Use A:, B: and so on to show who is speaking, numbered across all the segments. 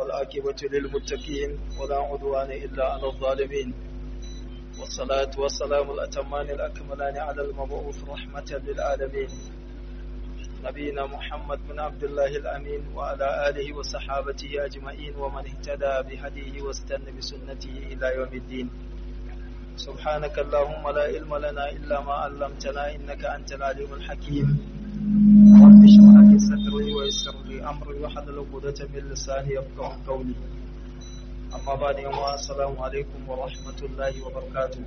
A: والعاقبة للمتقين ولا عدوان إلا على الظالمين والصلاة والسلام الأتمان الأكملان على المبعوث رحمة للعالمين نبينا محمد بن عبد الله الأمين وعلى آله وصحابته أجمعين ومن اهتدى بهديه واستنى بسنته إلى يوم الدين سبحانك اللهم لا علم لنا إلا ما علمتنا إنك أنت العليم الحكيم رب اشرح لي صدري ويسر لي أمري واحلل عقدة من لساني يفقهوا قولي أما بعد يوم السلام عليكم ورحمة الله وبركاته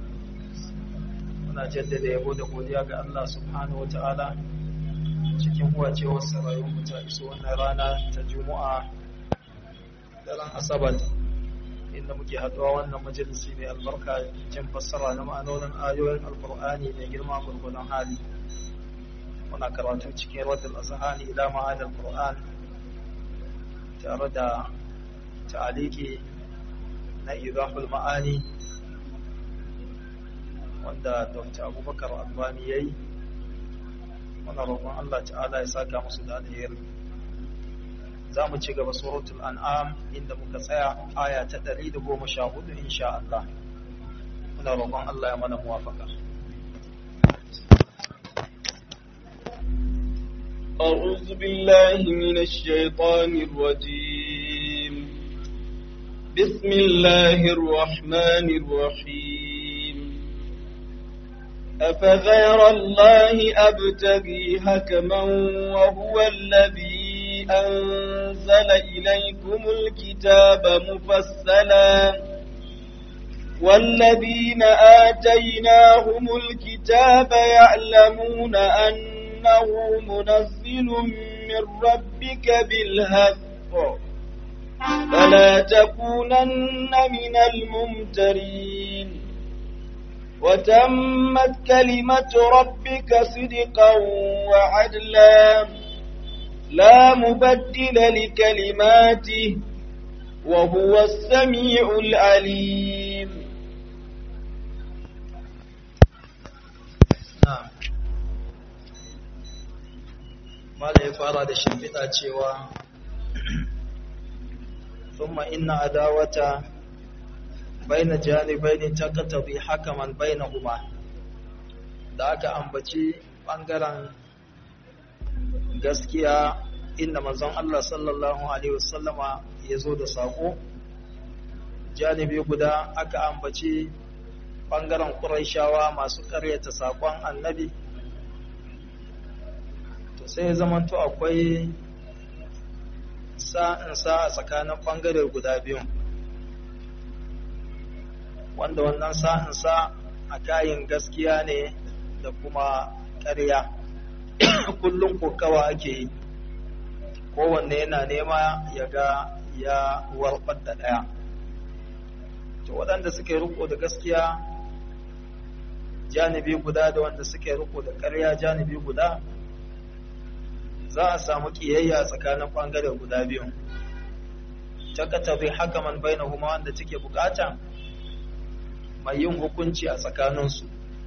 A: muna jaddada yabo da godiya ga Allah subhanahu wa ta'ala cikin huwacewar sarayin ta iso wannan rana ta juma'a daren asabar inda muke haɗuwa wannan majalisi mai albarka jin fassara na ma'anonin ayoyin alkur'ani mai girma gurgunan hali muna karatu cikin radul azhani ila ma'anar qur'an tare da ta'aliki na idahul ma'ani wanda dr abubakar albani yayi muna roƙon Allah ta'ala ya saka musu da alheri za mu ci gaba suratul an'am inda muka tsaya aya ta 114 insha Allah muna roƙon Allah ya mana muwafaka
B: أعوذ بالله من الشيطان الرجيم بسم الله الرحمن الرحيم أفغير الله أبتغي حكما وهو الذي أنزل إليكم الكتاب مفصلا والذين آتيناهم الكتاب يعلمون أنه منزل من ربك بالحق فلا تكونن من الممترين وتمت كلمة ربك صدقا وعدلا لا مبدل لكلماته وهو السميع العليم
A: na'am mala ya fara da shimfiɗa cewa thumma inna adawata baina janibaini taqtabi hakaman bainahuma da aka ambaci bangaren gaskiya inda manzon Allah sallallahu alaihi wasallama yazo da sako janibi guda aka ambaci bangaren Qurayshawa masu ƙaryata sakon annabi to sai zamanto akwai sa'in sa a tsakanin bangare guda biyu wanda wannan sa'insa a kayan gaskiya ne da kuma ƙarya kullum kokawa ake yi kowanne yana nema ya ga ya warɓar da ɗaya to waɗanda suke riko da gaskiya janibi guda da wanda suke riko da ƙarya janibi guda za a samu ƙiyayya tsakanin ɓangare guda biyu ta katabe hakaman bainahuma wanda take bukata mai yin hukunci a tsakaninsu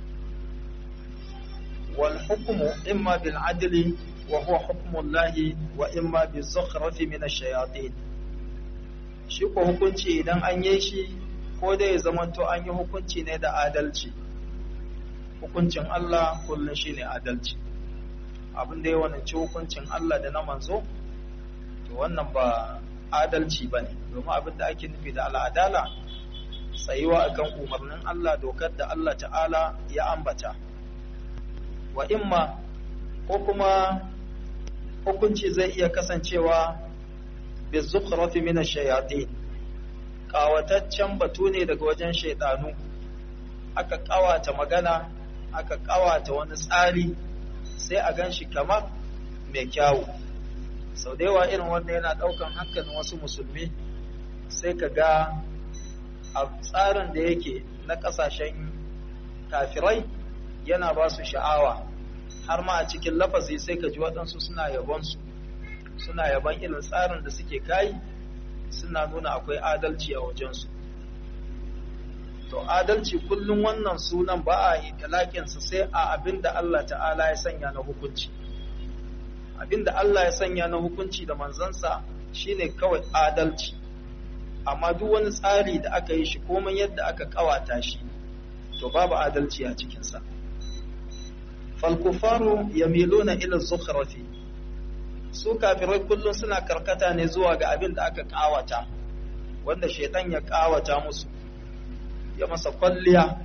A: wal hukumu imma bil adli wa huwa hukmullahi wa imma bi zukhrafi min ash-shayatin shi ko hukunci idan an yi shi ko dai ya zamanto an yi hukunci ne da adalci hukuncin Allah kullun shine adalci abin da ya wanci hukuncin Allah da na manzo to wannan ba adalci bane domin abin da ake nufi da al'adala tsayuwa akan umarnin Allah dokar da Allah ta'ala ya ambata wa imma ko kuma hukunci zai iya kasancewa bi zukhrafi min ash-shayatin kawataccen batu ne daga wajen shaydanu aka kawata magana aka kawata wani tsari sai a ganshi kamar mai kyawu sau da yawa irin wanda yana daukan hankalin wasu musulmi sai ka ga a tsarin da yake na kasashen kafirai yana ba su sha'awa har ma a cikin lafazi sai ka ji waɗansu suna yabonsu suna yaban irin tsarin da suke kayi suna nuna akwai adalci a wajensu to adalci kullum wannan sunan ba a yi talakinsa sai a abin da Allah ta'ala ya sanya na hukunci abin da Allah ya sanya na hukunci da manzansa shine kawai adalci amma duk wani tsari da aka yi shi komai yadda aka kawata shi to babu adalci a cikinsa falkufaru yamiluna ila zukhrafi su kafirai kullum suna karkata ne zuwa ga abin da aka kawata wanda shaitan ya kawata musu ya masa kwalliya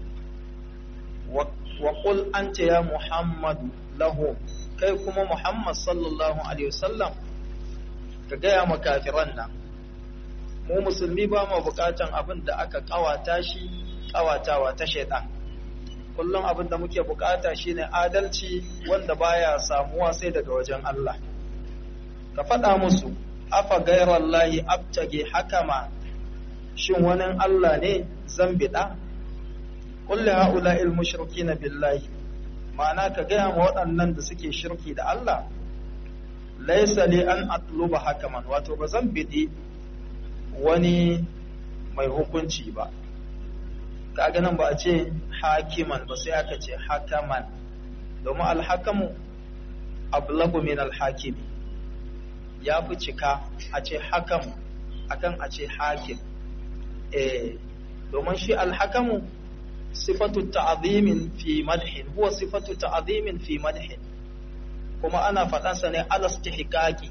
A: wa qul anta ya muhammadu lahu kai kuma muhammad sallallahu alaihi wasallam ka gaya ma kafiran nan mu musulmi ba mu bukatan abin da aka kawata shi kawatawa ta shaitan kullum abin da muke bukata shine adalci wanda baya samuwa sai daga wajen Allah ka faɗa musu afa gairallahi abtage hakama shin wani Allah ne zan biɗa kulli haula'il mushrikina billahi ma'ana ka gaya ma waɗannan da suke shirki da Allah laisa li an atluba hakaman wato ba zan biɗi wani mai hukunci ba kaga nan ba a ce hakiman ba sai aka ce hakaman domin alhakamu ablagu min alhakimi ya fi cika a ce hakam akan a ce hakim eh domin shi alhakamu sifatu ta'zimin fi madhin huwa sifatu ta'zimin fi madhin kuma ana faɗansa ne alastihqaqi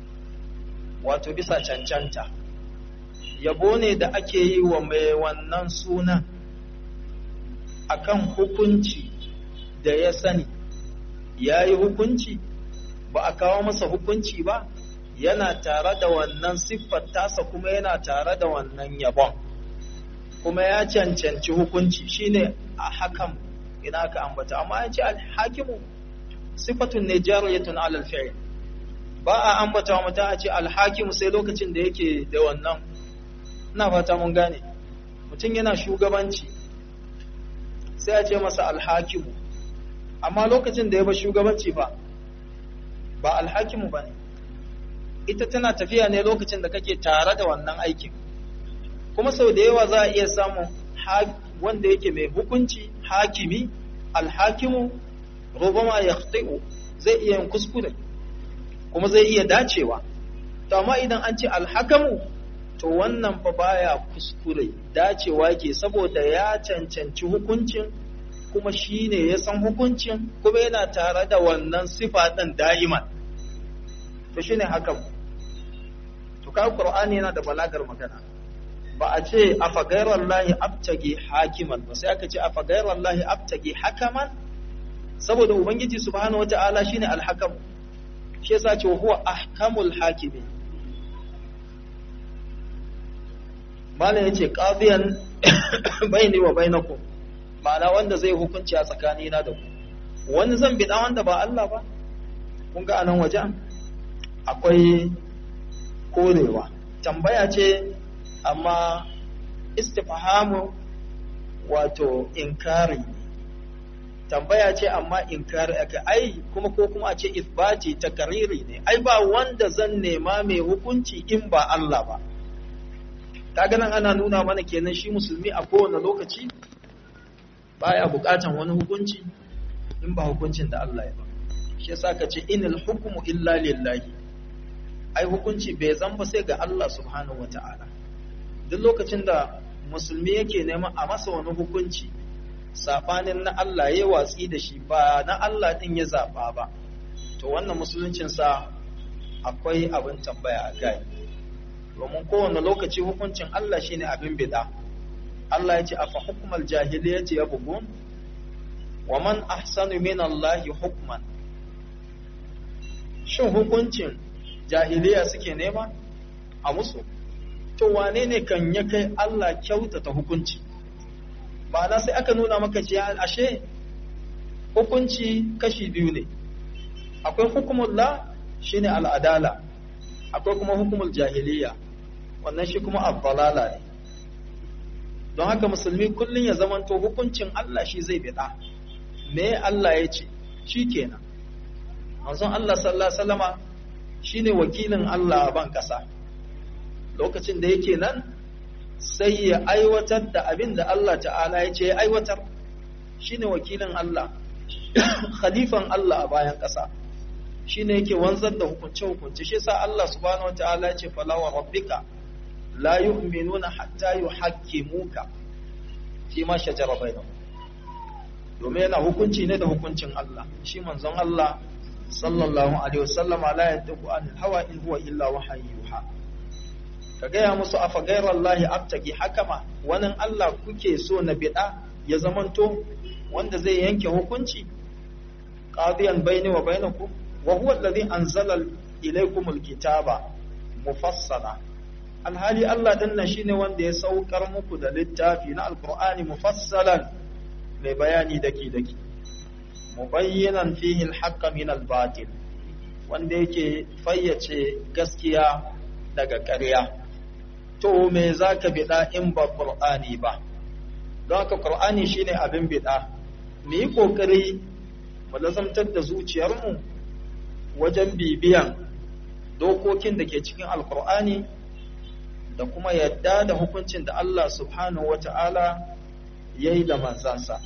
A: wato bisa cancanta yabo ne da ake yi wa mai wannan sunan akan hukunci da ya sani ya yi hukunci ba a kawo masa hukunci ba yana tare da wannan siffar tasa kuma yana tare da wannan yabon kuma ya cancanci hukunci shine a hakan ina ka ambata amma ya ce alhakimu siffatun ne jariyatun alal fi'l ba a ambata wa mutum a ce alhakimu sai lokacin da yake da wannan ina fata mun gane mutum yana shugabanci sai a ce masa alhakimu amma lokacin da ya ba shugabanci ba ba alhakimu ba ne ita tana tafiya ne lokacin da kake tare da wannan aikin kuma sau da yawa za a iya samun wanda yake mai hukunci hakimi alhakimu rubama ya zai iya yin kuskure kuma zai iya dacewa to amma idan an ce alhakamu to wannan fa baya kuskure dacewa ke saboda ya cancanci hukuncin kuma shi ne ya san hukuncin kuma yana tare da wannan sifa ɗin da'iman to shi ne hakan to ka ƙur'ani yana da balagar magana ba a ce a fagairar lahi abtage hakiman ba sai aka ce a fagairar lahi abtage hakaman saboda ubangiji subhanahu wata'ala shine alhakam shi yasa ce huwa ahkamul hakimi malam yace qadiyan baini wa bainakum ma'ana wanda zai hukunci a tsakani na da ku wani zan bi wanda ba Allah ba kun ga anan wajen akwai korewa tambaya ce amma istifhamu wato inkari tambaya ce amma inkari aka ai kuma ko kuma a ce isbati takariri ne ai ba wanda zan nema mai hukunci in ba Allah ba kaga nan ana nuna mana kenan shi musulmi a kowane lokaci baya bukatan wani hukunci in ba hukuncin da Allah ya ba shi yasa ka ce inal hukmu illa lillahi ai hukunci bai zan ba sai ga Allah subhanahu wataala duk lokacin da musulmi yake neman a masa wani hukunci sabanin na Allah ya watsi da shi ba na Allah din ya zaba ba to wannan musuluncin sa akwai abin tambaya a kai domin kowane lokaci hukuncin Allah shine abin bid'a Allah ya ce afa hukmal jahiliyyati yabghun wa man ahsanu min Allah hukman shin hukuncin jahiliya suke nema a musu to wane ne kan ya kai Allah kyautata hukunci ma'ana sai aka nuna maka ce ashe hukunci kashi biyu ne akwai hukumullah shine al'adala akwai kuma hukumul jahiliya wannan shi kuma abdalala ne don haka musulmi kullum ya zamanto hukuncin Allah shi zai bida me Allah ya ce shi kenan manzon Allah sallallahu alaihi wasallama shine wakilin Allah a ban kasa lokacin da yake nan sai ya aiwatar da abin da Allah ta'ala ya ce ya aiwatar shine wakilin Allah khalifan Allah a bayan kasa shine yake wanzar da hukunce hukunce shi yasa Allah subhanahu wataala ya ce fala wa rabbika la yu'minuna hatta yuhaqqimuka fi ma shajara bainahum domin yana hukunci ne da hukuncin Allah shi manzon Allah sallallahu alaihi wasallama la yantiqu anil hawa in huwa illa wahyu yuha ka gaya musu afa ghairallahi abtagi hakama wannan Allah kuke so na bid'a ya zamanto wanda zai yanke hukunci qadiyan baini wa bainakum wa huwa alladhi anzala ilaykumul kitaba mufassala alhali Allah din nan shine wanda ya saukar muku da littafi na alqur'ani mufassalan mai bayani daki daki mubayyinan fihi alhaqqa min albatil wanda yake fayyace gaskiya daga ƙarya to me zaka bida in ba qur'ani ba don haka qur'ani shine abin bida mu yi kokari mu lazamtar da zuciyarmu wajen bibiyan dokokin da ke cikin alqur'ani da kuma yadda da hukuncin da Allah subhanahu wata'ala yayi da manzansa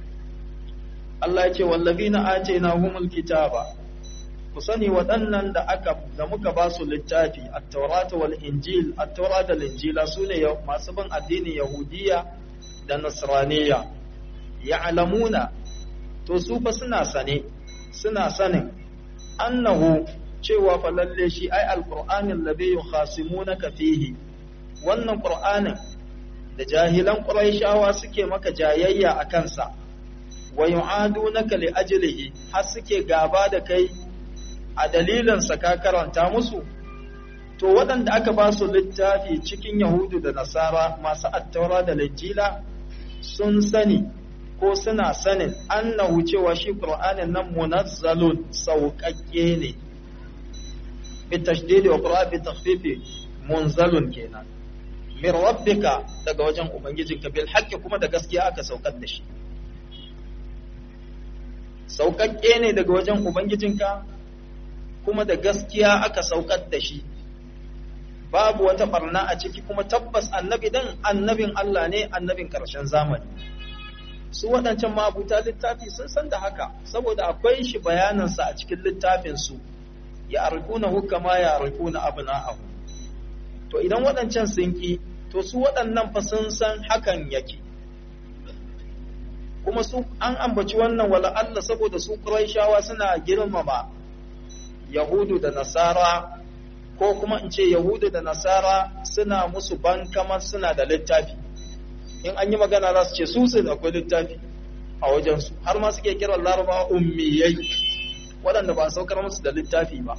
A: Allah ya ce wallazina atainahumul kitaba ku sani waɗannan da aka da muka ba su littafi at-taurata wal injil at-taura da injila sune masu bin addinin yahudiya da nasraniya ya'lamuna to su fa suna sane suna sanin annahu cewa fa lalle shi ai alqur'anin ladhi yukhasimunaka fihi wannan qur'anin da jahilan quraishawa suke maka jayayya a kansa wa yu'adunaka li ajlihi har suke gaba da kai a dalilinsa ka karanta musu to waɗanda aka ba su littafi cikin yahudu da nasara masu attaura da linjila sun sani ko suna sanin annahu cewa shi qur'anin nan munazzalun sauƙaƙƙe ne bi tashdidi wa qur'a bi takhfifi munzalun kenan min rabbika daga wajen ubangijinka bil haqqi kuma da gaskiya aka saukar da shi sauƙaƙƙe ne daga wajen ubangijinka kuma da gaskiya aka saukar da shi babu wata barna a ciki kuma tabbas annabi dan annabin Allah ne annabin ƙarshen zamani su waɗancan mabuta littafi sun san da haka saboda akwai shi bayanansa a cikin littafin su ya arkuna hukama ya arkuna abna'ahu to idan waɗancan sun ki to su waɗannan fa sun san hakan yake kuma su an ambaci wannan wala Allah saboda su Qurayshawa suna girmama Yahudu da Nasara ko kuma in ce Yahudu da Nasara suna musu ban kamar suna da littafi in an yi magana za su ce su su akwai littafi a wajensu har ma suke kiran Larabawa ummiyai waɗanda ba saukar musu da littafi ba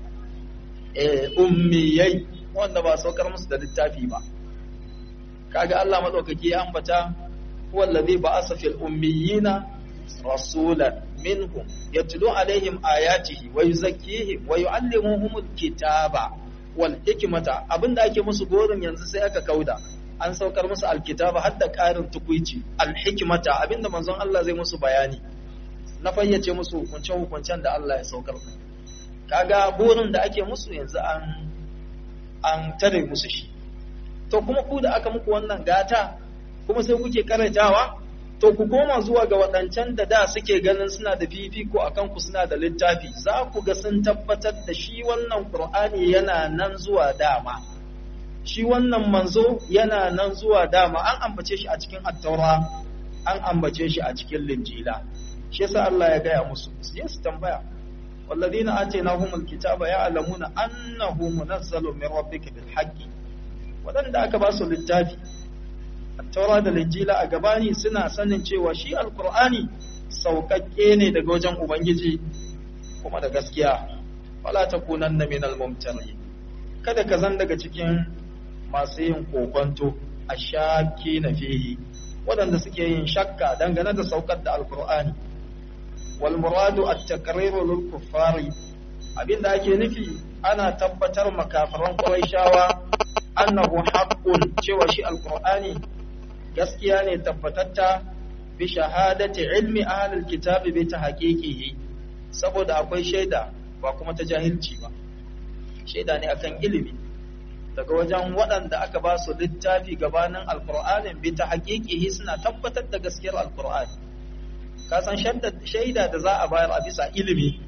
A: eh ummiyai wanda ba saukar musu da littafi ba kaga Allah madaukaki ya ambata huwa allazi ba'asa fil ummiyina rasulan minhum yatlu alaihim ayatihi wa yuzakkihim wa yuallimuhumul kitaba wal hikmata abinda ake musu gorin yanzu sai aka kauda an saukar musu alkitaba har da ƙarin tukuici alhikmata abinda manzon Allah zai musu bayani na fayyace musu hukuncen hukuncen da Allah ya saukar kaga burin da ake musu yanzu an an tare musu shi to kuma ku da aka muku wannan gata kuma sai kuke karantawa to ku koma zuwa ga waɗancan da da suke ganin suna da fifiko a kanku suna da littafi za ku ga sun tabbatar da shi wannan Qur'ani yana nan zuwa dama shi wannan manzo yana nan zuwa dama an ambace shi a cikin attaura an ambace shi a cikin linjila shi yasa Allah ya gaya musu su je su tambaya والذين آتيناهم الكتاب يعلمون أنه منزل من ربك بالحق waɗanda aka ba su littafi taura da linjila a gabani suna sanin cewa shi alkur'ani sauƙaƙƙe ne daga wajen ubangiji kuma da gaskiya wala takunanna minal mumtari kada ka zan daga cikin masu yin kokonto a shaki na fihi waɗanda suke yin shakka dangane da saukar da alkur'ani wal muradu at-taqriru lil kuffari abinda ake nufi ana tabbatar makafaran quraishawa annahu haqqun cewa shi alqur'ani gaskiya ne tabbatatta bi shahadati ilmi ahlul kitabi bi tahqiqihi saboda akwai shaida ba kuma ta jahilci ba shaida ne akan ilimi daga wajen waɗanda aka ba su littafi gabanin alqur'anin bi tahqiqihi suna tabbatar da gaskiyar alqur'ani ka san shaida da za a bayar a bisa ilimi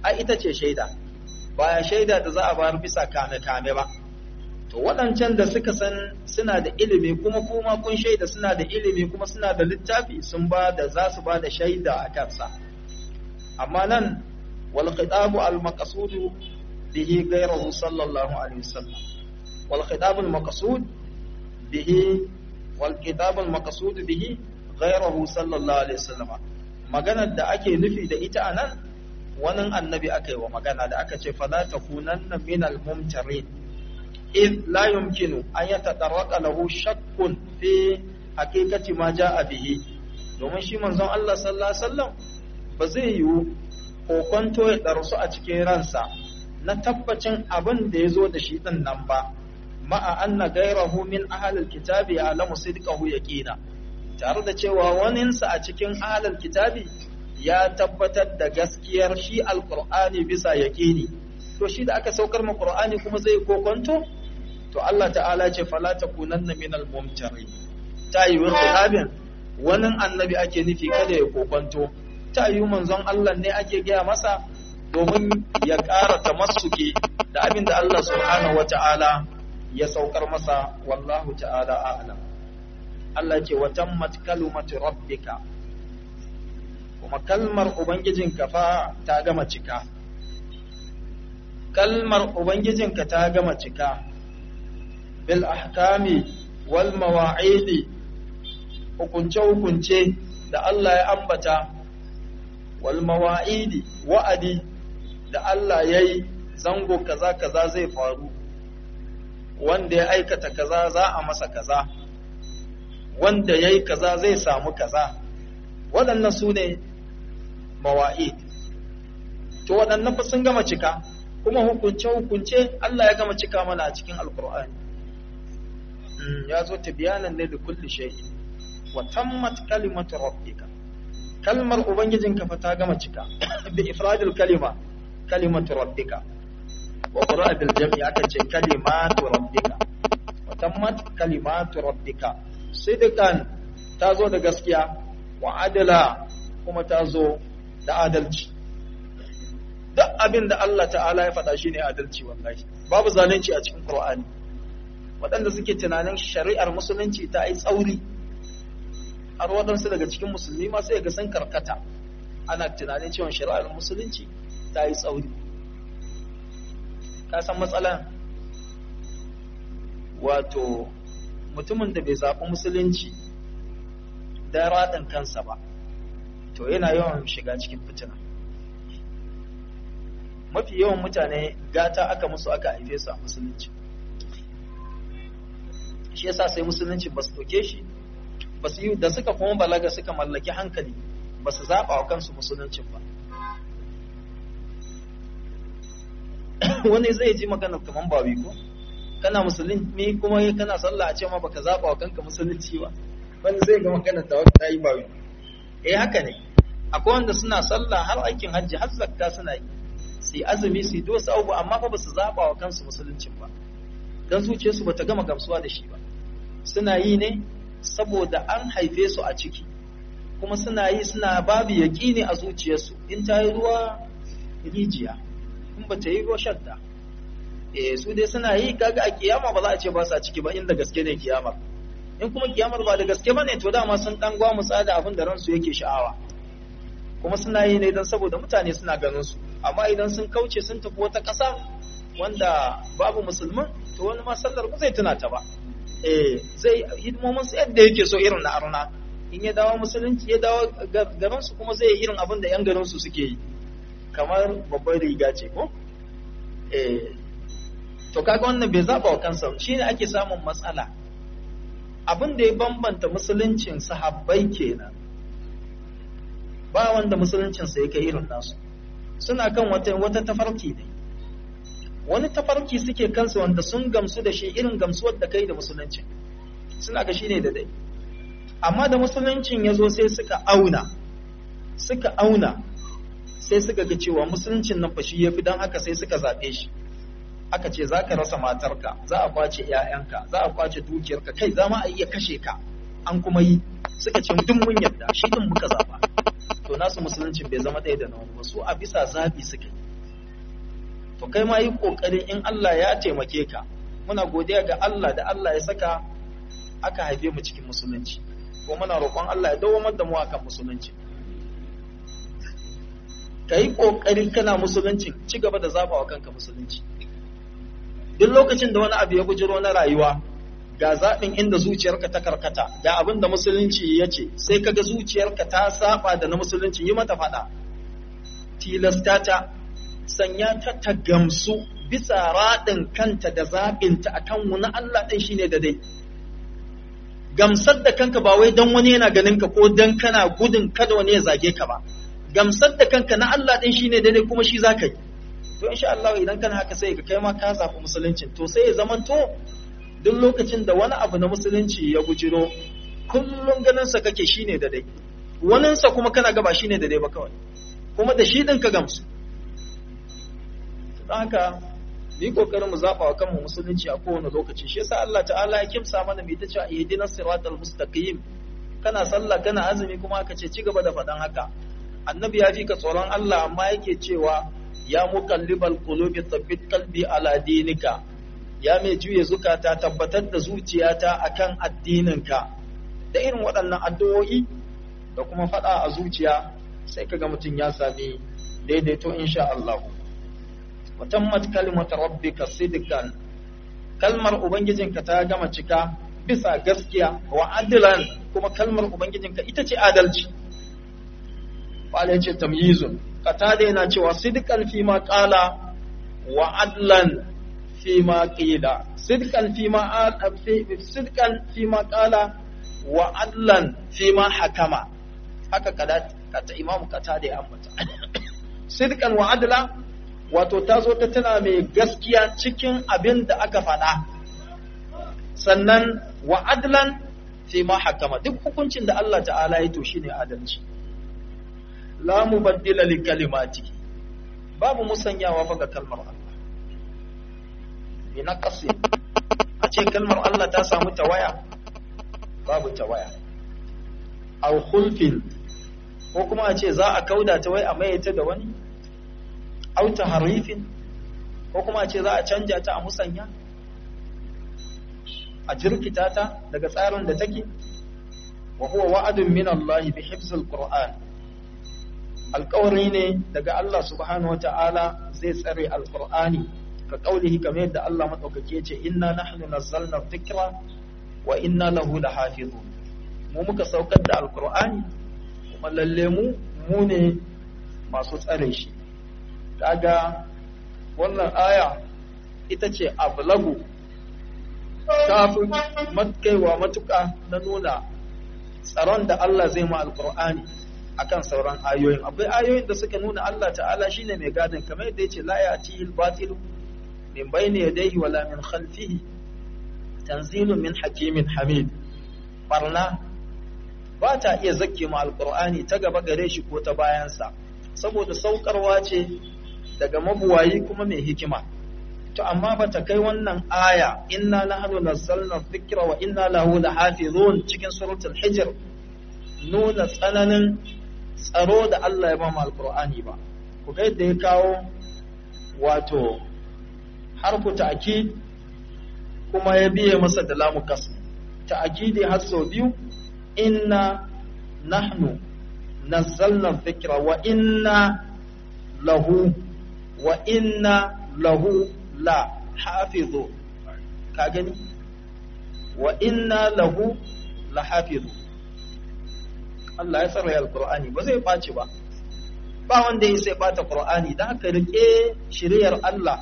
A: ai ita ce shaida baya shaida da za a bayar bisa kame-kame ba to waɗancan da suka san suna da ilimi kuma kuma kun shaida suna da ilimi kuma suna da littafi sun ba da za su ba da shaida a kansa amma nan wal khitabu al maqsud bihi ghayruhu sallallahu alaihi wasallam wal khitabu al maqsud bihi wal khitabu al maqsud bihi ghayruhu sallallahu alaihi wasallam maganar da ake nufi da ita anan wani annabi aka yi wa magana da aka ce fala takunanna minal mumtarin إذ لا يمكن أن يتطرق له شك في حقيقة ما جاء به domin shi manzon Allah sallallahu alaihi wasallam ba zai yiwu kokonto ya darsu a cikin ransa na tabbacin abin da ya zo da shi din nan ba ma'a anna gairahu min ahlil kitabi ya'lamu sidqahu yaqina tare da cewa waninsa a cikin ahlil kitabi ya tabbatar da gaskiyar shi alqur'ani bisa yaqini to shi da aka saukar ma qur'ani kuma zai kokonto to Allah ta'ala ce fala takunanna minal mumtari ta yi wani kitabin wani annabi ake nufi kada ya kokonto ta yi manzon Allah ne ake gaya masa domin ya ƙara tamassuki da abin da Allah subhanahu wata'ala ya saukar masa wallahu ta'ala a'lam Allah ce wa tammat kalimatu rabbika kuma kalmar ubangijinka fa ta gama cika kalmar ubangijinka ta gama cika bil ahkami wal mawa'idi hukunce hukunce da Allah ya ambata wal mawa'idi wa'adi da Allah yayi zango kaza kaza zai faru wanda ya aikata kaza za a masa kaza wanda yayi kaza zai samu kaza waɗannan su ne mawa'id to waɗannan fa sun gama cika kuma hukunce hukunce Allah ya gama cika mana a cikin alkur'ani ya zo biyanan ne da kulli shay wa tammat kalimatu rabbika kalmar ubangijinka fa ta gama cika bi ifradil kalima kalimatu rabbika wa qira'a bil jam'i aka ce kalimatu rabbika wa tammat kalimatu rabbika sidqan ta zo da gaskiya wa adala kuma ta zo da adalci duk abin da Allah ta'ala ya faɗa shine adalci wallahi babu zalunci a cikin Qur'ani waɗanda suke tunanin shari'ar musulunci ta yi tsauri har waɗansu daga cikin musulmi ma sai ga sun karkata ana tunanin cewa shari'ar musulunci ta yi tsauri ka san matsala wato mutumin da bai zaɓi musulunci da raɗin kansa ba to yana yawan shiga cikin fitina mafi yawan mutane gata aka musu aka haife su a musulunci shi yasa sai musulunci ba su ɗauke shi ba su yi da suka kuma balaga suka mallaki hankali ba su zaɓa wa kansu musuluncin ba wani zai ji magana kaman ba ko kana musulmi kuma kana sallah a ce ma baka zaɓa wa kanka musulunci ba wani zai ga magana ta wata ta yi ba eh haka ne akwai wanda suna sallah har aikin hajji har zakka suna yi su azumi su yi wasu abu amma fa ba su zaɓa wa kansu musuluncin ba don zuciyarsu ba ta gama gamsuwa da shi ba suna yi ne saboda an haife su a ciki kuma suna yi suna babu yaƙini a zuciyarsu in ta yi ruwa rijiya in ba ta yi ruwa shadda eh su dai suna yi kaga a kiyama ba za a ce ba sa ciki ba inda gaske ne kiyamar in kuma kiyamar ba da gaske ba ne to dama sun dan gwamutsa da abin da ransu yake sha'awa kuma suna yi ne don saboda mutane suna ganin su amma idan sun kauce sun tafi wata ƙasa wanda babu musulman to wani ma sallar ba zai tuna ta ba eh zai hidimomin su yadda yake so irin na arna in ya dawo musulunci ya dawo garin su kuma zai irin abin da yan garin su suke yi kamar babbar riga ce ko eh to kaga wannan bai zaba wa kansa shine ake samun matsala abin da ya bambanta musuluncin sahabbai kenan ba wanda musuluncinsa ya kai irin nasu suna kan wata wata tafarki ne wani tafarki suke kansu wanda sun gamsu da shi irin gamsuwar da kai da musulunci suna ga shi ne da dai amma da musuluncin ya zo sai suka auna suka auna sai suka ga cewa musuluncin nan fa shi ya fi don haka sai suka zaɓe shi aka ce za ka rasa matarka za a kwace 'ya'yanka za a kwace dukiyarka kai za ma a iya kashe ka an kuma yi suka ce duk mun yarda shi din muka zaɓa to nasu musuluncin bai zama ɗaya da na wani su a bisa zaɓi suka yi to kai ma yi kokari in Allah ya taimake ka muna godiya ga Allah da Allah ya saka aka haife mu cikin musulunci ko muna roƙon Allah ya dawo da mu akan musulunci ka yi ƙoƙari kana musulunci ci gaba da zaɓa wa kanka musulunci duk lokacin da wani abu ya bujiro na rayuwa ga zaɓin inda zuciyarka ta karkata ga abin da musulunci ya ce sai kaga zuciyarka ta saba da na musulunci yi mata faɗa tilasta ta sanya ta ta gamsu bisa raɗin kanta da zaɓinta a kan wani Allah ɗin shine da dai gamsar da kanka ba wai don wani yana ganin ka ko don kana gudun kada wani ya zage ka ba gamsar da kanka na Allah ɗin shine daidai kuma shi za ka yi to insha Allah idan kana haka sai ka kai ma ka zafi musuluncin to sai ya zamanto duk lokacin da wani abu na musulunci ya bujiro kullum ganin sa kake shine daidai wanin sa kuma kana gaba shine daidai ba kawai kuma da shi din ka gamsu don haka mu kokarin mu zaba wa kanmu musulunci a kowane lokaci shi yasa Allah ta'ala ya kimsa mana mai ta cewa ihdinas siratal mustaqim kana sallah kana azumi kuma aka ce ci gaba da faɗan haka annabi ya fi ka tsoron Allah amma yake cewa ya muqallibal qulubi thabbit qalbi ala dinika ya mai juye zukata tabbatar da zuciyata akan addininka da irin waɗannan addu'o'i da kuma faɗa a zuciya sai kaga mutum ya sami daidaito insha Allah wa tammat kalimatu rabbika sidqan kalmar ubangijinka ta gama cika bisa gaskiya wa adlan kuma kalmar ubangijinka ita ce adalci wala yace tamyizun qatada yana cewa sidqan fi ma qala wa adlan fi ma qila sidqan fi ma sidqan fi ma qala wa adlan fi ma hakama haka kada kata imamu qatada ya ambata sidqan wa adla wato ta zo ta tana mai gaskiya cikin abin da aka faɗa sannan wa adlan fi ma hakama duk hukuncin da Allah ta'ala ya to shine adalci la mubaddila li kalimati babu musanyawa fa ga kalmar Allah bi naqsi a ce kalmar Allah ta samu tawaya babu tawaya aw khulfin ko kuma a ce za a kauda ta wai a mayyata da wani aw tahrifin ko kuma a ce za a canja ta a musanya a jirkita ta daga tsarin da take wa huwa wa'adun min Allah bi hifzil Qur'an alƙawari ne daga Allah subhanahu wata'ala zai tsare alƙur'ani ka kaulihi kamar yadda Allah madaukake ya ce inna nahnu nazzalna dhikra wa inna lahu lahafizun mu muka saukar da alƙur'ani kuma lalle mu mu ne masu tsare shi kaga wannan aya ita ce ablagu kafin matkaiwa matuƙa na nuna tsaron da Allah zai ma alƙur'ani akan sauran ayoyin akwai ayoyin da suka nuna Allah ta'ala shine mai gadin kamar yadda yace la ya'tihi al-batil min bayni yadayhi wala min khalfihi tanzilun min hakimin hamid barna ba ta iya zakke ma alqur'ani ta gaba gare shi ko ta bayansa saboda saukarwa ce daga mabuwayi kuma mai hikima to amma ba ta kai wannan aya inna nahnu nazzalna dhikra wa inna lahu lahafizun cikin suratul hijr nuna tsananin tsaro da Allah ya ba mu alkur'ani ba ku ga yadda ya kawo wato harfu ta'kid kuma ya biye masa da lamu kasm ta'kidi har sau biyu inna nahnu nazzalna dhikra wa inna lahu wa inna lahu la hafizu ka gani wa inna lahu la hafizu Allah ya tsara alkur'ani ba zai ɓaci ba ba wanda ya sai ɓata ƙur'ani da haka rike shiriyar Allah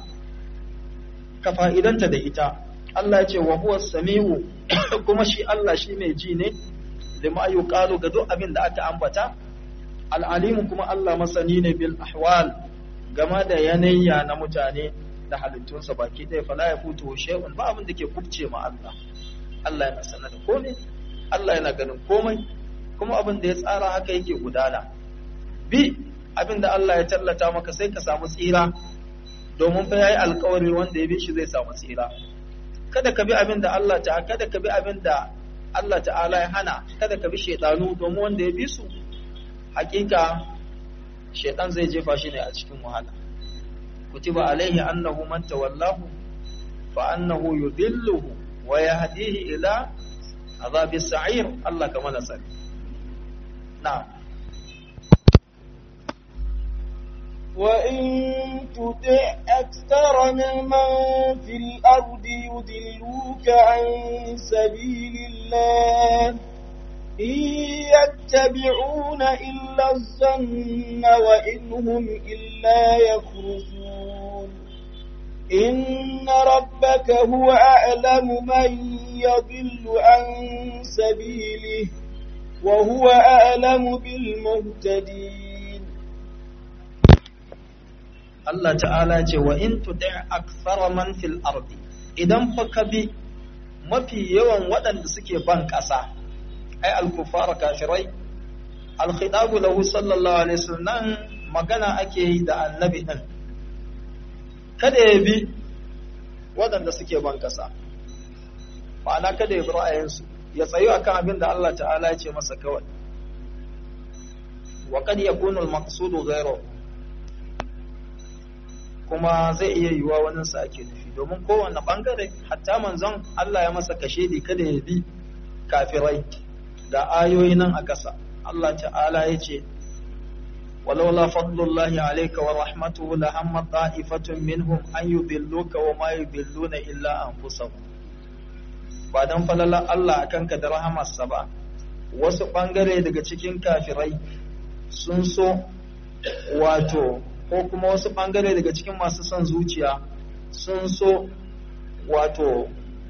A: ka fa'idanta da ita Allah ya ce wa huwa sami'u kuma shi Allah shi mai ji ne lima yuqalu ga duk abin da aka ambata al'alimu kuma Allah masani ne bil ahwal game da yanayya na mutane da halittunsa baki ɗaya fala ya futu shay'un ba abin da ke kubce ma Allah Allah yana sanar da komai Allah yana ganin komai kuma abin da ya tsara haka yake gudana bi abin da Allah ya tallata maka sai ka samu tsira domin fa yayi alkawari wanda ya bi shi zai samu tsira kada ka bi abin da Allah ta kada ka bi abin da Allah ta'ala ya hana kada ka bi shedanu domin wanda ya bi su hakika shedan zai jefa shi ne a cikin wahala kutiba alaihi annahu man tawallahu fa annahu yudilluhu wa yahdihi ila azabis sa'ir Allah kama nasari na'am
B: وإن تطع أكثر من في الأرض يدلوك عن سبيل الله إن يتبعون إلا الظن وإن هم إلا يخرجون إن ربك هو أعلم من يضل عن سبيله وهو أعلم بالمهتدين
A: Allah ta'ala ce wa in tuti akthara man fil ardi idan fa ka bi mafi yawan waɗanda suke ban ƙasa ai al-kufara kafirai al-khitabu lahu sallallahu alaihi wasallam magana ake yi da annabi din kada ya bi waɗanda suke ban ƙasa ma'ana kada ya bi ra'ayinsu ya tsayu akan abin da Allah ta'ala ya ce masa kawai wa kad yakunu al-maqsudu ghayruhu kuma zai iya yiwuwa wani sa ake nufi domin kowane bangare hatta manzon Allah ya masa kashedi kada ya bi kafirai da ayoyi nan a ƙasa Allah ta'ala ya ce ولولا فضل الله عليك ورحمته لهم طائفة منهم أن يضلوك وما يضلون إلا أنفسهم بعدن فللا الله أكنك درهم السبع wasu ɓangare daga cikin kafirai sun so wato ko kuma wasu ɓangare daga cikin masu son zuciya sun so wato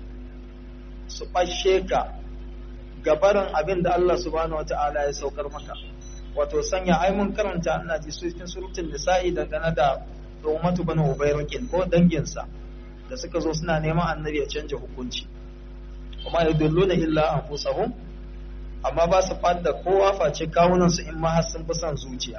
A: su ɓashe ka gabarin abin da Allah subhanahu wata'ala ya saukar maka wato sanya ai mun karanta ina ji su cikin surutun nisa'i dangane da Umatu bani Ubayrakin ko danginsa da suka zo suna neman annabi ya canja hukunci kuma yadulluna illa anfusahum amma ba su fadda kowa face kawunan su in ma har sun fi son zuciya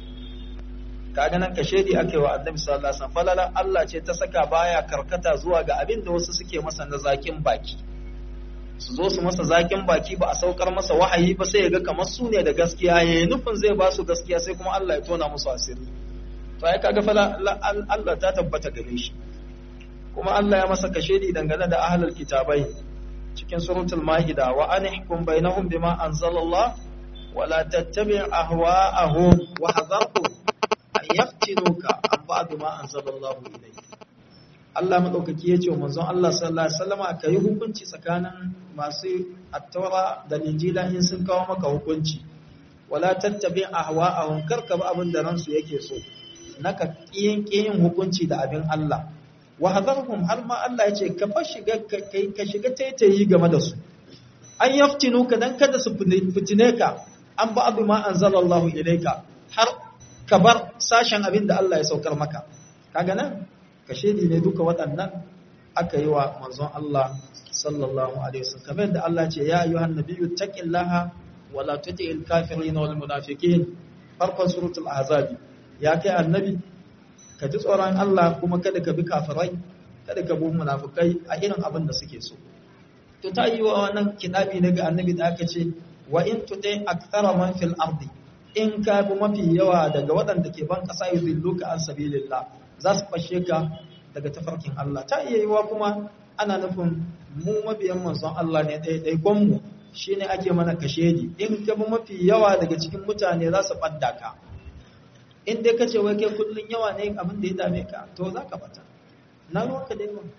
A: kaga nan kashedi ake wa annabi sallallahu alaihi wasallam falala Allah ce ta saka baya karkata zuwa ga abin da wasu suke masa na zakin baki su zo su masa zakin baki ba a saukar masa wahayi ba sai ya ga kamar su ne da gaskiya ya yi nufin zai ba su gaskiya sai kuma Allah ya tona musu asiri to ai kaga fala Allah ta tabbata gare shi kuma Allah ya masa kashedi dangane da ahlul kitabai cikin suratul maida wa anihkum bainahum bima anzalallah wa la tattabi' ahwa'ahum wa hadharhum an yaftinuka an ba'd ma anzalallahu ilayk Allah madaukaki yace wa manzon Allah sallallahu alaihi wasallama kai hukunci tsakanin masu attaura da injila in sun kawo maka hukunci wala tattabi' ahwa'ahum karka ba abin da ransu yake so naka kiyin kiyin hukunci da abin Allah wa hadarhum har ma Allah ya ce ka fa shiga ka shiga taitayi game da su an yaftinu ka dan kada su fitine ka an ba abu ma anzalallahu ilayka har ka bar sashen abin da Allah ya saukar maka kaga nan ka shedi ne duka waɗannan aka yi wa manzon Allah sallallahu alaihi wasallam kamar da Allah ce ya ayyuhan nabiyyu taqillaha wa la tuti'il kafirin wal munafiqin farkon suratul ahzab ya kai annabi ka ji tsoron Allah kuma kada ka bi kafirai kada ka bi munafukai a irin abin da suke so to ta yi wa wannan kitabi ne ga annabi da aka ce wa in tuti akthara man fil ardi in ka bi mafi yawa daga waɗanda ke ban ƙasa yudilluka an sabilillah za su fashe ka daga tafarkin Allah ta iya yiwa kuma ana nufin mu mabiyan manzon Allah ne ɗaya ɗaya gonmu shine ake mana kashedi in ka bi mafi yawa daga cikin mutane za su ɓadda ka in dai ka ce wai kai kullun yawa ne abin da ya dame ka to za ka bata na ruwanka da yawan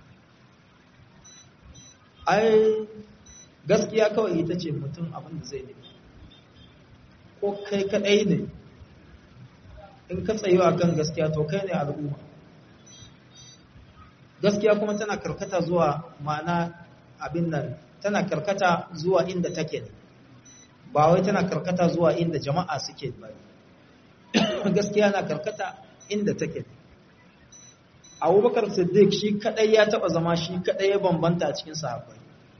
A: ai gaskiya kawai ita ce mutum abin da zai nemi ko kai kadai ne in ka tsayo a kan gaskiya to kai ne al'umma gaskiya kuma tana karkata zuwa ma'ana abin nan tana karkata zuwa inda take ne ba wai tana karkata zuwa inda jama'a suke ba gaskiya na karkata inda take abubakar siddiq shi kadai ya taba zama shi kadai ya bambanta a cikin sahabbai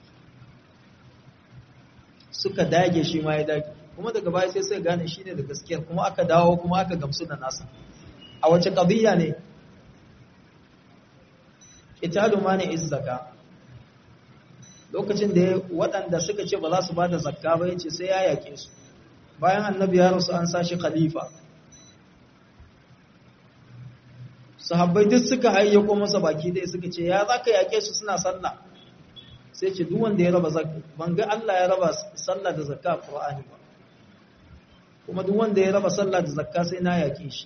A: suka dage shi ma ya dage kuma daga baya sai sai gane shi ne da gaskiyar kuma aka dawo kuma aka gamsu da nasa a wace qadiyya ne italu mani izzaka lokacin da waɗanda suka ce ba za su ba da zakka ba yace sai ya yake su bayan annabi ya rasu an sashi khalifa sahabbai duk suka hayyako masa baki dai suka ce ya zaka yake su suna sallah sai ce duk wanda ya raba zakka ban ga Allah ya raba sallah da zakka Qur'ani ba kuma duk wanda ya raba sallah da zakka sai na yake shi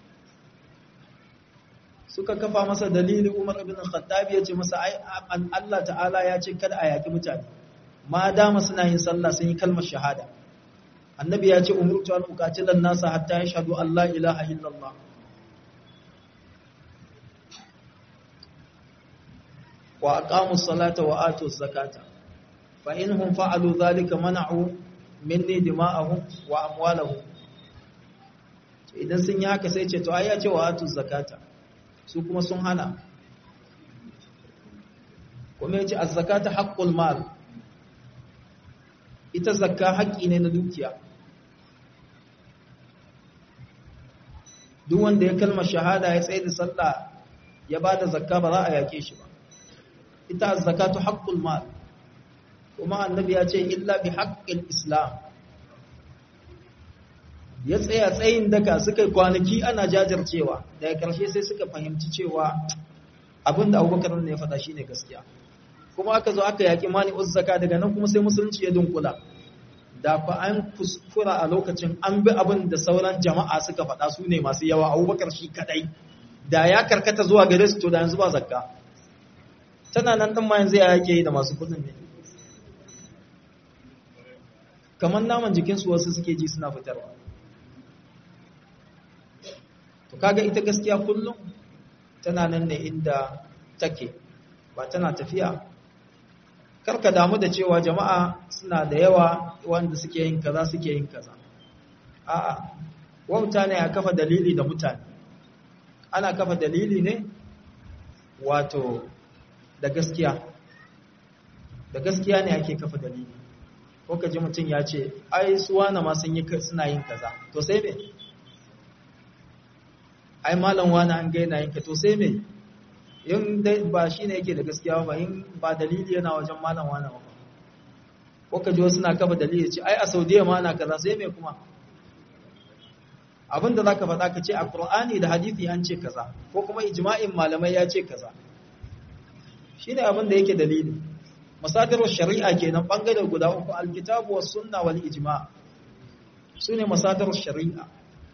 A: suka kafa masa dalili Umar ibn Khattab ya ce masa ai Allah ta'ala ya ce kada a yaki mutane ma dama suna yin sallah sun yi kalmar shahada annabi ya ce umurtu an uqatilan nasa hatta yashhadu an la ilaha illallah wa aqamu salata wa atu zakata fa inhum fa'alu dhalika mana'u minni dima'ahum wa amwalahum idan sun yi haka sai ce to ai ya ce wa atu zakata su kuma sun hana kuma ya ce az-zakata haqqul mal ita zakka haƙƙi ne na dukiya duk wanda ya kalmar shahada ya tsaye da sallah ya ba da zakka ba za a yake shi ba ita zakatu haqqul mal kuma annabi ya ce illa bi haqqil islam ya tsaya tsayin daka suka kwanaki ana jajircewa daga ƙarshe sai suka fahimci cewa abinda abubakar ne ya faɗa shine gaskiya kuma aka zo aka yaƙi mani uzzaka daga nan kuma sai musulunci ya dunkula da fa an kuskura a lokacin an bi abin da sauran jama'a suka faɗa su ne masu yawa abubakar shi kadai da ya karkata zuwa gare su to da yanzu ba zakka tana nan ɗin ma yanzu ya yake yi da masu kuɗin ne kamar naman jikinsu wasu suke ji suna fitarwa to kaga ita gaskiya kullum tana nan ne inda take ba tana tafiya karka damu da cewa jama'a suna da yawa wanda suke yin kaza suke yin kaza a'a wauta ne a kafa dalili da mutane ana kafa dalili ne wato da gaskiya da gaskiya ne ake kafa dalili ko ka ji mutum ya ce ai suwana ma sun yi suna yin kaza to sai me ai malam wani an gaina yin ka to sai me in dai ba shi ne yake da gaskiya ba in ba dalili yana wajen malam wani ba ko ka ji wasu na kafa dalili ce ai a saudiya ma na kaza sai me kuma abin da za ka faɗa ka ce a ƙur'ani da hadithi an ce kaza ko kuma ijma'in malamai ya ce kaza shi ne abin da yake dalili masadarwar shari'a kenan ɓangare guda uku alkitabu was sunna wal ijma su ne masadarwar shari'a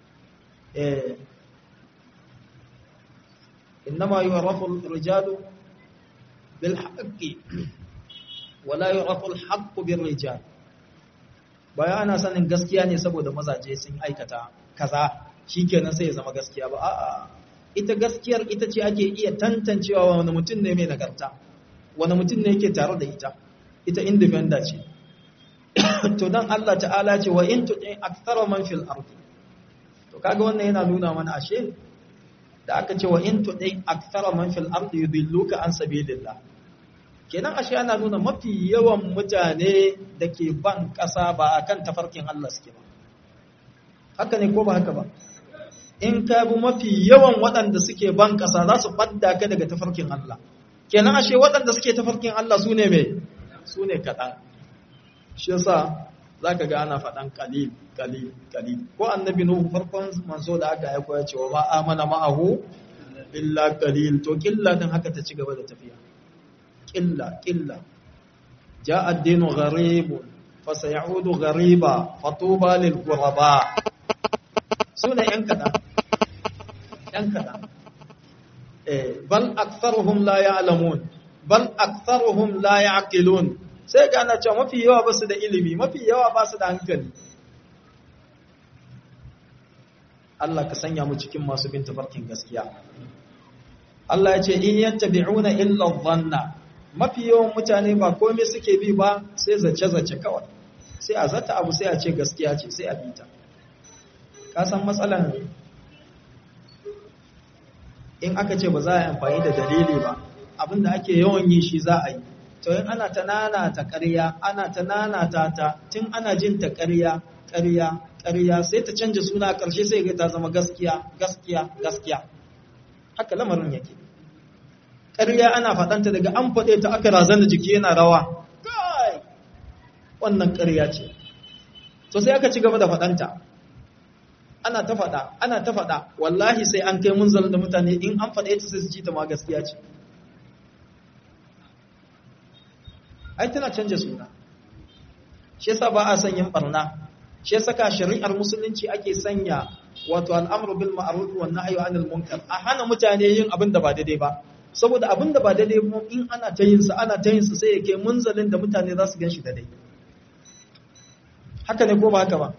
A: إنما يعرف الرجال بالحق ولا يعرف الحق بالرجال baya ana sanin gaskiya ne saboda mazaje sun aikata kaza shikenan sai ya zama gaskiya ba a'a ita gaskiyar ita ce ake iya tantancewa wani mutum ne mai nagarta wani mutum ne yake tare da ita ita independent ce to dan Allah ta'ala ce wa in tu'i aktsara man fil ardi to kaga wannan yana nuna mana ashe da aka ce wa in tudai aktsara man fil ardi yudilluka an sabilillah kenan ashe ana nuna mafi yawan mutane da ke ban kasa ba akan tafarkin Allah suke ba haka ne ko ba haka ba in ka bi mafi yawan waɗanda suke ban kasa za su fadda ka daga tafarkin Allah kenan ashe waɗanda suke tafarkin Allah su ne me su ne kaɗan shi yasa za ka ga ana faɗan kalil kalil kalil ko annabi nuhu farkon manzo da aka aiko ya ce wa ma amana ma'ahu illa kalil to killa din haka ta ci gaba da tafiya killa killa jaa ad-dinu gharib fa sayaudu ghariba fatuba lil ghuraba sune yan kada yan kada eh bal aktharuhum la ya'lamun bal aktharuhum la ya'qilun sai ga ana cewa mafi yawa ba su da ilimi mafi yawa ba su da hankali Allah ka sanya mu cikin masu bin tafarkin gaskiya Allah ya ce in yattabi'una illa dhanna mafi yawan mutane ba komai suke bi ba sai zace zace kawai sai a zata abu sai a ce gaskiya ce sai a bi ta ka san matsalan in aka ce ba za a yi amfani da dalili ba abinda ake yawan yi shi za a yi to yin ana ta nana ta ƙarya ana ta nana ta ta tun ana jin ta ƙarya ƙarya ƙarya sai ta canja suna ƙarshe sai ga ta zama gaskiya gaskiya gaskiya haka lamarin yake ƙarya ana faɗanta daga an faɗe ta aka razana jiki yana rawa kai wannan ƙarya ce to sai aka ci gaba da faɗanta ana ta faɗa ana ta faɗa wallahi sai an kai munzalin da mutane in an faɗa ita sai su ji ta ma gaskiya ce ai tana canja suna shi yasa ba a son yin barna shi yasa ka shari'ar musulunci ake sanya wato al'amru bil ma'ruf wa nahyu anil munkar a hana mutane yin abin da ba daidai ba saboda abin da ba daidai ba in ana ta yin sa ana ta yin sa sai yake munzalin da mutane za su gan shi daidai haka ne ko ba haka ba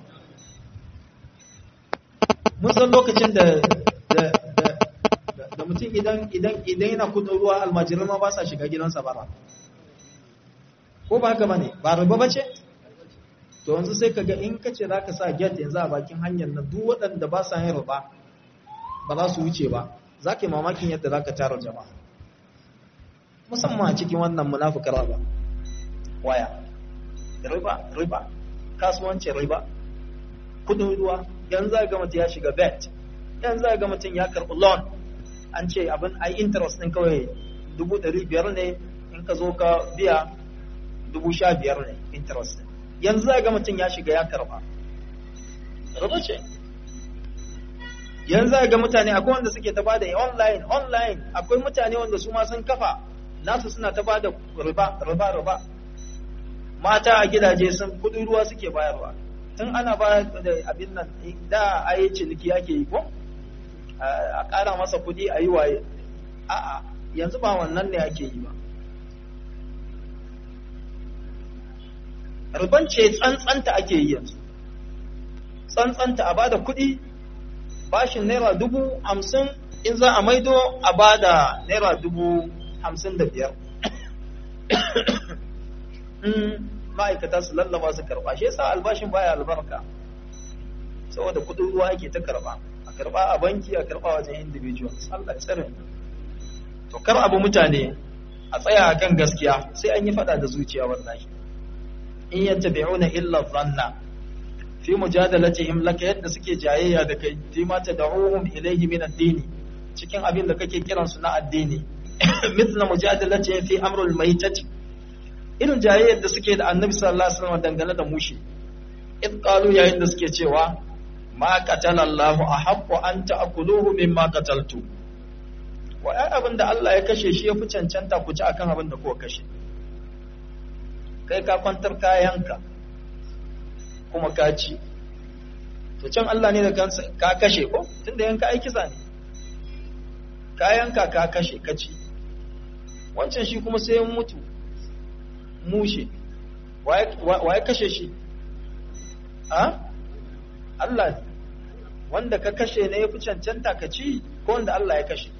A: mun san lokacin da da da da mutum idan idan idan yana kudin ruwa almajirai ma ba sa shiga gidansa bara ko ba haka bane ba riba bace to yanzu sai kaga in kace zaka sa gate yanzu a bakin hanyar nan duk waɗanda ba sa yin riba ba za su wuce ba zaka yi mamakin yadda zaka tara jama'a musamman a cikin wannan munafikar ba waya riba riba kasuwancin riba kudin ruwa yanzu za ga mutum ya shiga bet yanzu za ga mutum ya karɓi loan an ce abin ai interest ɗin kawai dubu ɗari biyar ne in ka zo ka biya dubu sha biyar ne interest yanzu za ga mutum ya shiga ya karɓa riba ce yanzu za ga mutane akwai wanda suke ta bada online online akwai mutane wanda su ma sun kafa nasu suna ta bada riba riba riba mata a gidaje sun kudin ruwa suke bayarwa tun ana ba da abin nan da a yi ciniki ake yi ko a ƙara masa kudi a yi waye a'a yanzu ba wannan ne ake yi ba riban ce tsantsanta ake yi yanzu tsantsanta a bada kudi bashin naira dubu hamsin in za a maido a bada naira dubu hamsin da biyar ma'aikata su lallaba su karba shi yasa albashin baya albarka saboda kudin ruwa ake ta karba a karba a banki a karba wajen individuals Allah ya tsare to kar abu mutane a tsaya akan gaskiya sai an yi fada da zuciya wallahi in yattabi'una illa dhanna fi mujadalatihim laka yadda suke jayayya da kai fi ma tad'uhum ilayhi min ad-din cikin abin da kake kiransu na addini mithla mujadalatihim fi amrul maitati irin jayayyar da suke da annabi sallallahu alaihi wasallam dangane da mushi id qalu yayin da suke cewa ma qatala Allahu ahaqqu an ta'kuluhu mimma qataltu wa ai abin da Allah ya kashe shi yafi cancanta ku ci akan abin da kuka kashe kai ka kwantar kayanka kuma ka ci to can Allah ne da kansa ka kashe ko tunda yanka ai kisa ne kayanka ka kashe ka ci wancan shi kuma sai ya mutu mushe waye kashe shi a Allah ne wanda ka kashe ne ya fi cancanta ka ci ko wanda Allah ya kashe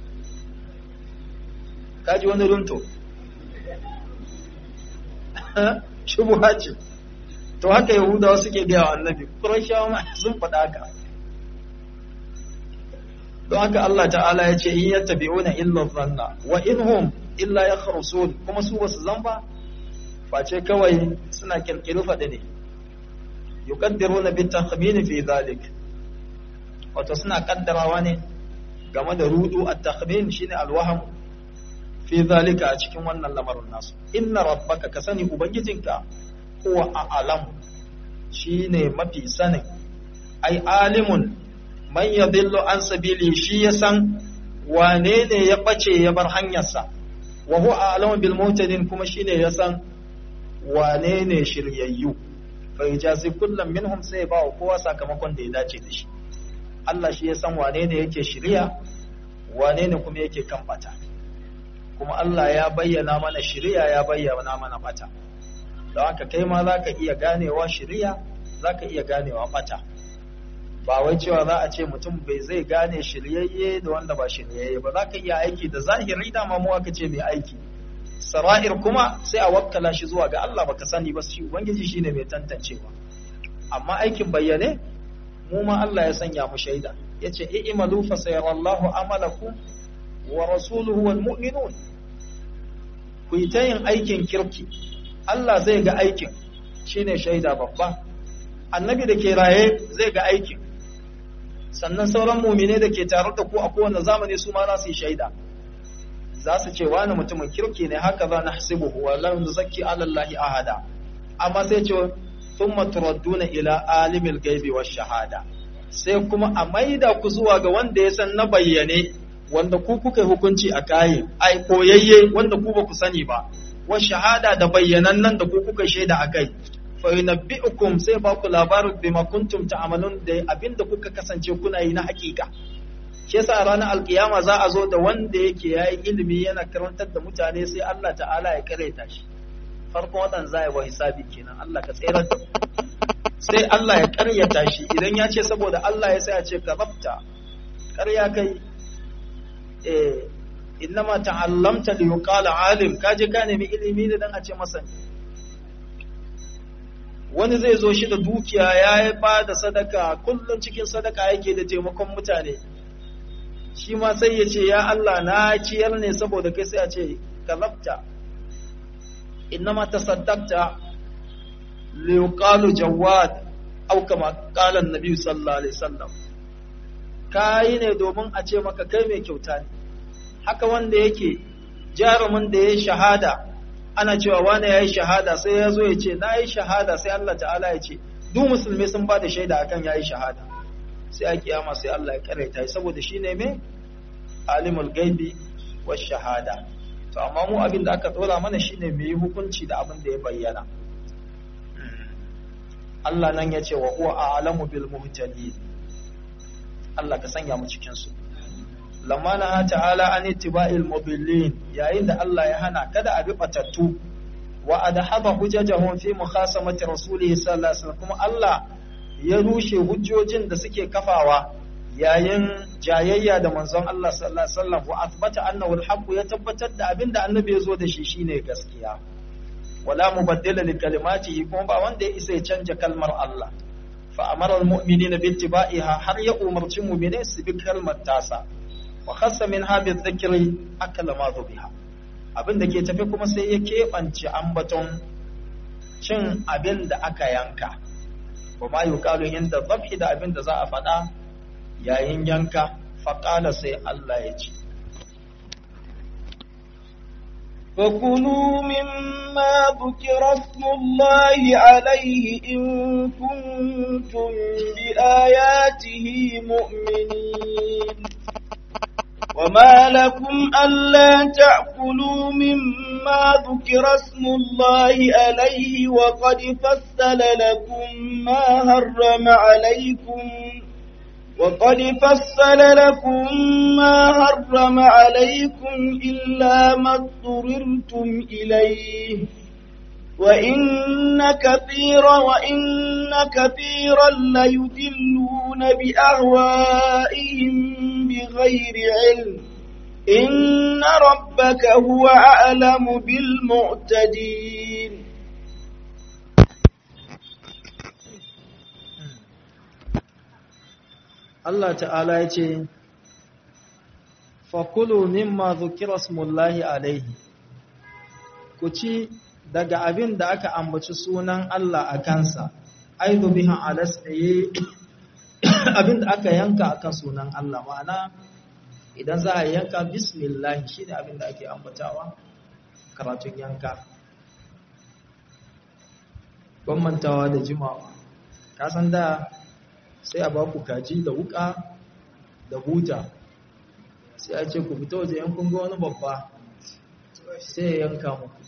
A: kaji wani runto shubuha ce to haka yahudawa suke gaya wa annabi kurashawa ma sun faɗa haka don haka Allah ta'ala ya ce in yattabi'una illa dhanna wa inhum illa yakhrusun kuma su basu zamba face kawai suna kirkiru faɗi ne yuqaddiruna bit takhmin fi dhalik wato suna kaddarawa ne game da rudu at takhmin shine alwaham fi dhalika a cikin wannan lamarin nasu inna rabbaka ka sani ubangijinka huwa a'lam shine mafi sanin ai alimun man yadillu an sabili shi ya san wane ne ya bace ya bar hanyarsa wa huwa a'lamu bil mutadin kuma shine ya san wane ne shiryayyu fa yajazi kullum minhum sai ba wa kowa sakamakon da ya dace da shi Allah shi ya san wane ne yake shirya wane ne kuma yake kan bata kuma Allah ya bayyana mana shirya ya bayyana mana bata don haka kai ma zaka iya ganewa shirya zaka iya ganewa bata ba wai cewa za a ce mutum bai zai gane shiryayye da wanda ba shiryayye ba za ka iya aiki da zahiri dama mu aka ce mai aiki sara'ir kuma sai a wakkala shi zuwa ga Allah baka sani ba shi ubangiji shine mai tantancewa amma aikin bayyane mu ma Allah ya sanya mu shaida yace i'malu fa sayarallahu amalakum wa rasuluhu wal mu'minun ku yi ta yin aikin kirki Allah zai ga aikin shine shaida babba annabi da ke raye zai ga aikin sannan sauran mumine da ke tare da ku a kowane zamani su ma za su yi shaida za su ce wani mutumin kirki ne haka za na hasibuhu wa lam nuzakki ala allahi ahada amma sai ce thumma turadduna ila alimil ghaibi wash shahada sai kuma a maida ku zuwa ga wanda ya san na bayyane wanda ku kuka hukunci a kaye ai koyayye wanda ku ba ku sani ba wa shahada da bayyanan nan da ku kuka shaida a kai fa yunabbi'ukum sai ba ku labarin bima kuntum ta'malun da abinda kuka kasance kuna yi na hakika shi yasa ranar alkiyama za a zo da wanda yake yayi ilimi yana karantar da mutane sai Allah ta'ala ya kareta shi farkon wadan za wa hisabi kenan Allah ka tsere sai Allah ya karyata shi idan ya ce saboda Allah ya sai ya ce kazabta karya kai eh innama ta'allamta li yuqala alim kaje ka nemi ilimi ne dan a ce masa wani zai zo shi da dukiya ya ba da sadaka kullum cikin sadaka yake da taimakon mutane shi ma sai ya ce ya Allah na ciyar ne saboda kai sai a ce kalabta innama tasaddaqta li yuqalu jawad aw kama qala an-nabi sallallahu alaihi wasallam kai ne domin a ce maka kai mai kyauta ne haka wanda yake jarumin da ya shahada ana cewa wane ya yi shahada sai ya zo ya ce na yi shahada sai Allah ta'ala ya ce duk musulmi sun ba da shaida akan ya yi shahada sai a kiyama sai Allah ya karaita saboda shi ne mai alimul gaibi wa shahada to amma mu abin da aka dora mana shine mu yi hukunci da abin da ya bayyana Allah nan ya ce wa huwa a'lamu bil muhtadin Allah ka sanya mu cikin su lamma na ta'ala an ittiba'il mudillin yayin da Allah ya hana kada a bi batattu wa adhaba hujajahum fi mukhasamati rasulihi sallallahu alaihi wasallam kuma Allah ya rushe hujjojin da suke kafawa yayin jayayya da manzon Allah sallallahu alaihi wasallam wa athbata annahu al ya tabbatar da abinda annabi ya zo da shi shine gaskiya wala mubaddila li kalimatihi kuma ba wanda ya isa ya canja kalmar Allah fa amara al-mu'minina bi ittiba'iha har ya umarci mu'minai su bi kalmar tasa wa khassa min hadhihi dhikri akala ma biha abin da ke tafi kuma sai ya keɓance ambaton cin abin da aka yanka wa ma yuqalu inda dhabhi da abin da za a faɗa yayin yanka faqala sai Allah ya ce
B: فكلوا مما ذكر اسم الله عليه إن كنتم بآياته مؤمنين وما لكم ألا تأكلوا مما ذكر اسم الله عليه وقد فصل لكم ما هرم عليكم وقد فصل لكم ما حرم عليكم إلا ما اضطررتم إليه وإن كثيرا وإن كثيرا ليدلون بأهوائهم بغير علم إن ربك هو أعلم بالمعتدين
A: Allah ta'ala ya ce, Fakulu mimma zukira smullahi alaihi, ku ci daga abin da aka ambaci sunan Allah a kansa, aidu bihan alas ɗaya abin da aka yanka akan sunan Allah ma'ana idan za a yanka bismillah shi ne abin da ake ambatawa karatun yanka. Bambantawa da jimawa, kasan da sai a ba ku kaji da wuka da huta sai a ce ku fita waje yankun ga wani babba sai ya yanka muku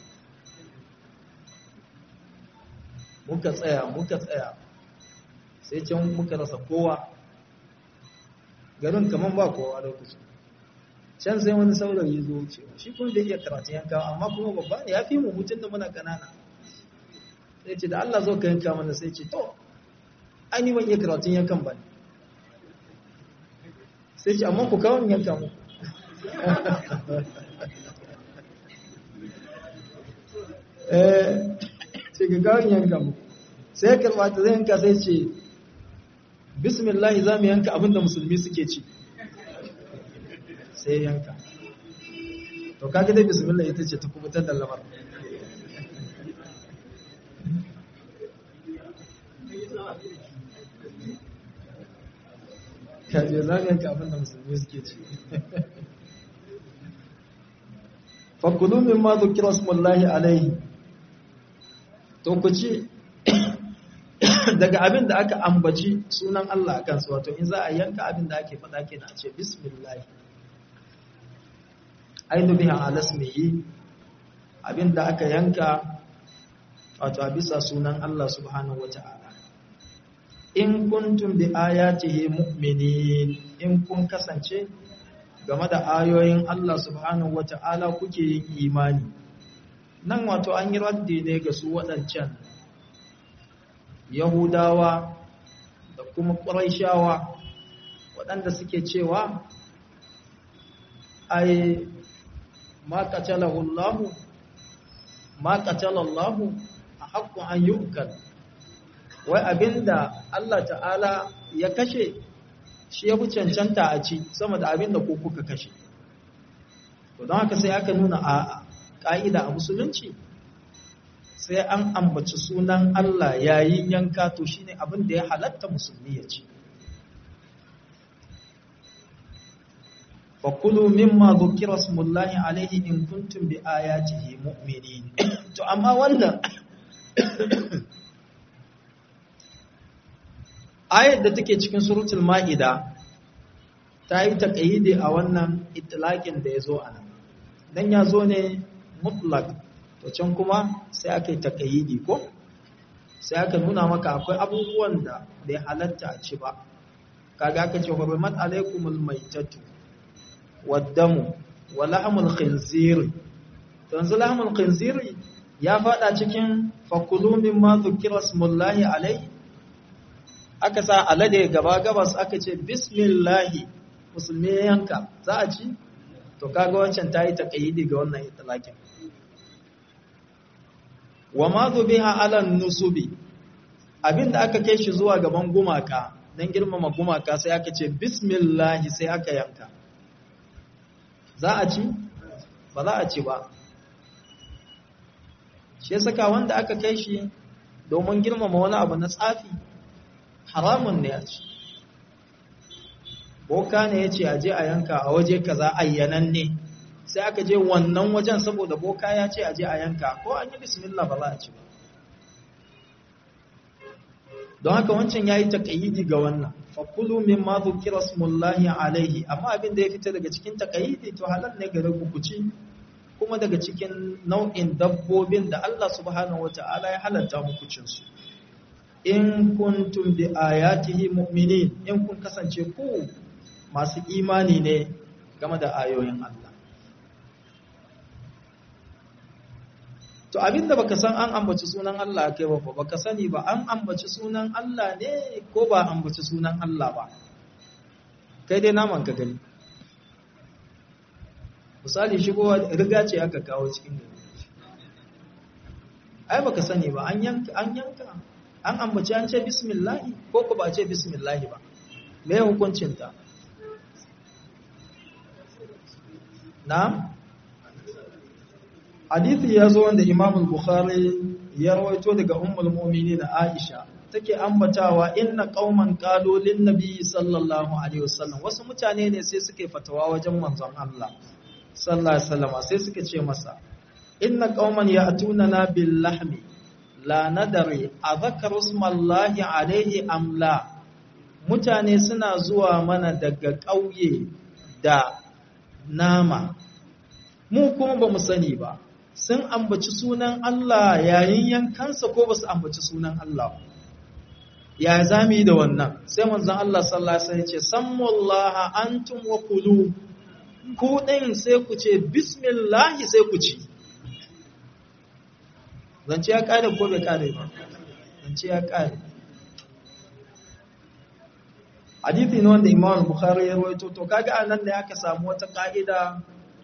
A: muka tsaya muka tsaya sai can muka rasa kowa garin kamar ba kowa lokacin can sai wani saurayi zo wucewa shi kuma da iya karatun yanka amma kuma babba ne ya fi mu mutum da muna kanana sai ce da Allah zo ka yanka mana sai ce to an yi ban iya karatun yankan ba ne sai ce amma ku kawon yanka mu sai ga kawon yanka mu sai ya karba ta zai yanka sai ce bismillah za mu yanka abinda musulmi suke ci sai yanka to kaga dai bismillah ita ce ta kubutar da lamar kaje za mu yanka abinda musulmi suke ci fakulu min ma zukira smullahi alaihi to ku ci daga abin da aka ambaci sunan Allah a kansu wato in za a yanka abin da ake faɗa kenan a ce bismillah ainu biha alasmihi abin da aka yanka wato a bisa sunan Allah subhanahu wata'ala in kuntum bi ayatihi mu'minin in kun kasance game da ayoyin Allah subhanahu wata'ala kuke yin imani nan wato an yi raddi ne ga su waɗancan Yahudawa da kuma Qurayshawa waɗanda suke cewa ai ma qatalahu Allah ma qatala Allah haqqu an yu'kal wai abinda Allah ta'ala ya kashe shi ya fi cancanta a ci sama da abinda ko kuka kashe to don haka sai aka nuna a ƙa'ida a musulunci sai an ambaci sunan Allah yayin yanka to shine abin da ya halatta musulmi ya ci fakulu mimma dhukira smullahi alaihi in kuntum bi ayatihi mu'minin to amma wannan ayar da take cikin suratul ma'ida ta yi taƙayyide a wannan itilaƙin da ya zo a nan don ya zo ne mutlak to can kuma sai aka yi taƙayyidi ko sai aka nuna maka akwai abubuwan da bai halatta a ci ba kaga aka ce hurmat alaikumul maitatu waddamu wa lahmul khinziri to yanzu lahmul khinziri ya fada cikin fakulu mimma dhukira smullahi alaihi aka sa alade gaba gabas aka ce bismillahi musulmi ya yanka za a ci to kaga wancan ta yi taƙayyidi ga wannan italakin wa ma zubiha ala nusubi abinda aka kai shi zuwa gaban gumaka don girmama gumaka sai aka ce bismillahi sai aka yanka za a ci ba za a ci ba shi saka wanda aka kai shi domin girmama wani abu na tsafi haramun ne a ci boka ne ya ce a je a yanka a waje kaza ayyanan ne sai aka je wannan wajen saboda boka ya ce a je a yanka ko an yi bismillah ba za a ci ba don haka wancan ya yi taƙayyidi ga wannan fakulu min ma zukira smullahi alaihi amma abin da ya fita daga cikin taƙayyidi to halal ne gare ku ci kuma daga cikin nau'in dabbobin da Allah subhanahu wata'ala ya halatta muku cin su in kuntum bi ayatihi mu'minin in kun kasance ku masu imani ne game da ayoyin Allah to abinda baka san an ambaci sunan Allah kai ba baka sani ba an ambaci sunan Allah ne ko ba ambaci sunan Allah ba kai dai naman ka gani misali shigo riga ce aka kawo cikin gari ai baka sani ba an yanka an yanka an ambaci an ce bismillahi ko ko ba ce bismillahi ba me hukuncin ta na hadithi ya zo wanda Imam al-Bukhari ya rawaito daga Ummul Mu'minin Aisha take ambatawa inna qauman qalu lin nabi sallallahu alaihi wasallam wasu mutane ne sai suke fatawa wajen manzon Allah sallallahu alaihi wasallam sai suka ce masa inna qauman ya'tunana bil lahmi la nadari adhakaru ismallahi alaihi am la mutane suna zuwa mana daga ƙauye da nama mu kuma ba mu sani ba sun ambaci sunan Allah yayin yankansa ko ba su ambaci sunan Allah ya zami da wannan sai manzon Allah sallallahu alaihi wasallam ya ce sammullaha antum wa kulu ku din sai ku ce bismillah sai ku ci zance ya kare ko bai kare ba zance ya kare hadithi ne wanda Imam Bukhari ya rawaito to kaga anan ne aka samu wata ka'ida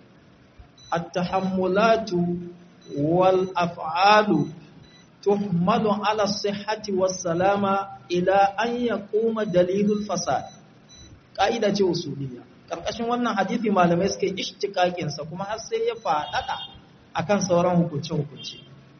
A: التحملات والأفعال تحمل على الصحة والسلامة إلى أن يقوم دليل الفساد قائدة usuliyya karkashin wannan hadisi malamai suka yi ishtikakin sa kuma har sai ya faɗaɗa akan sauran hukunce hukunci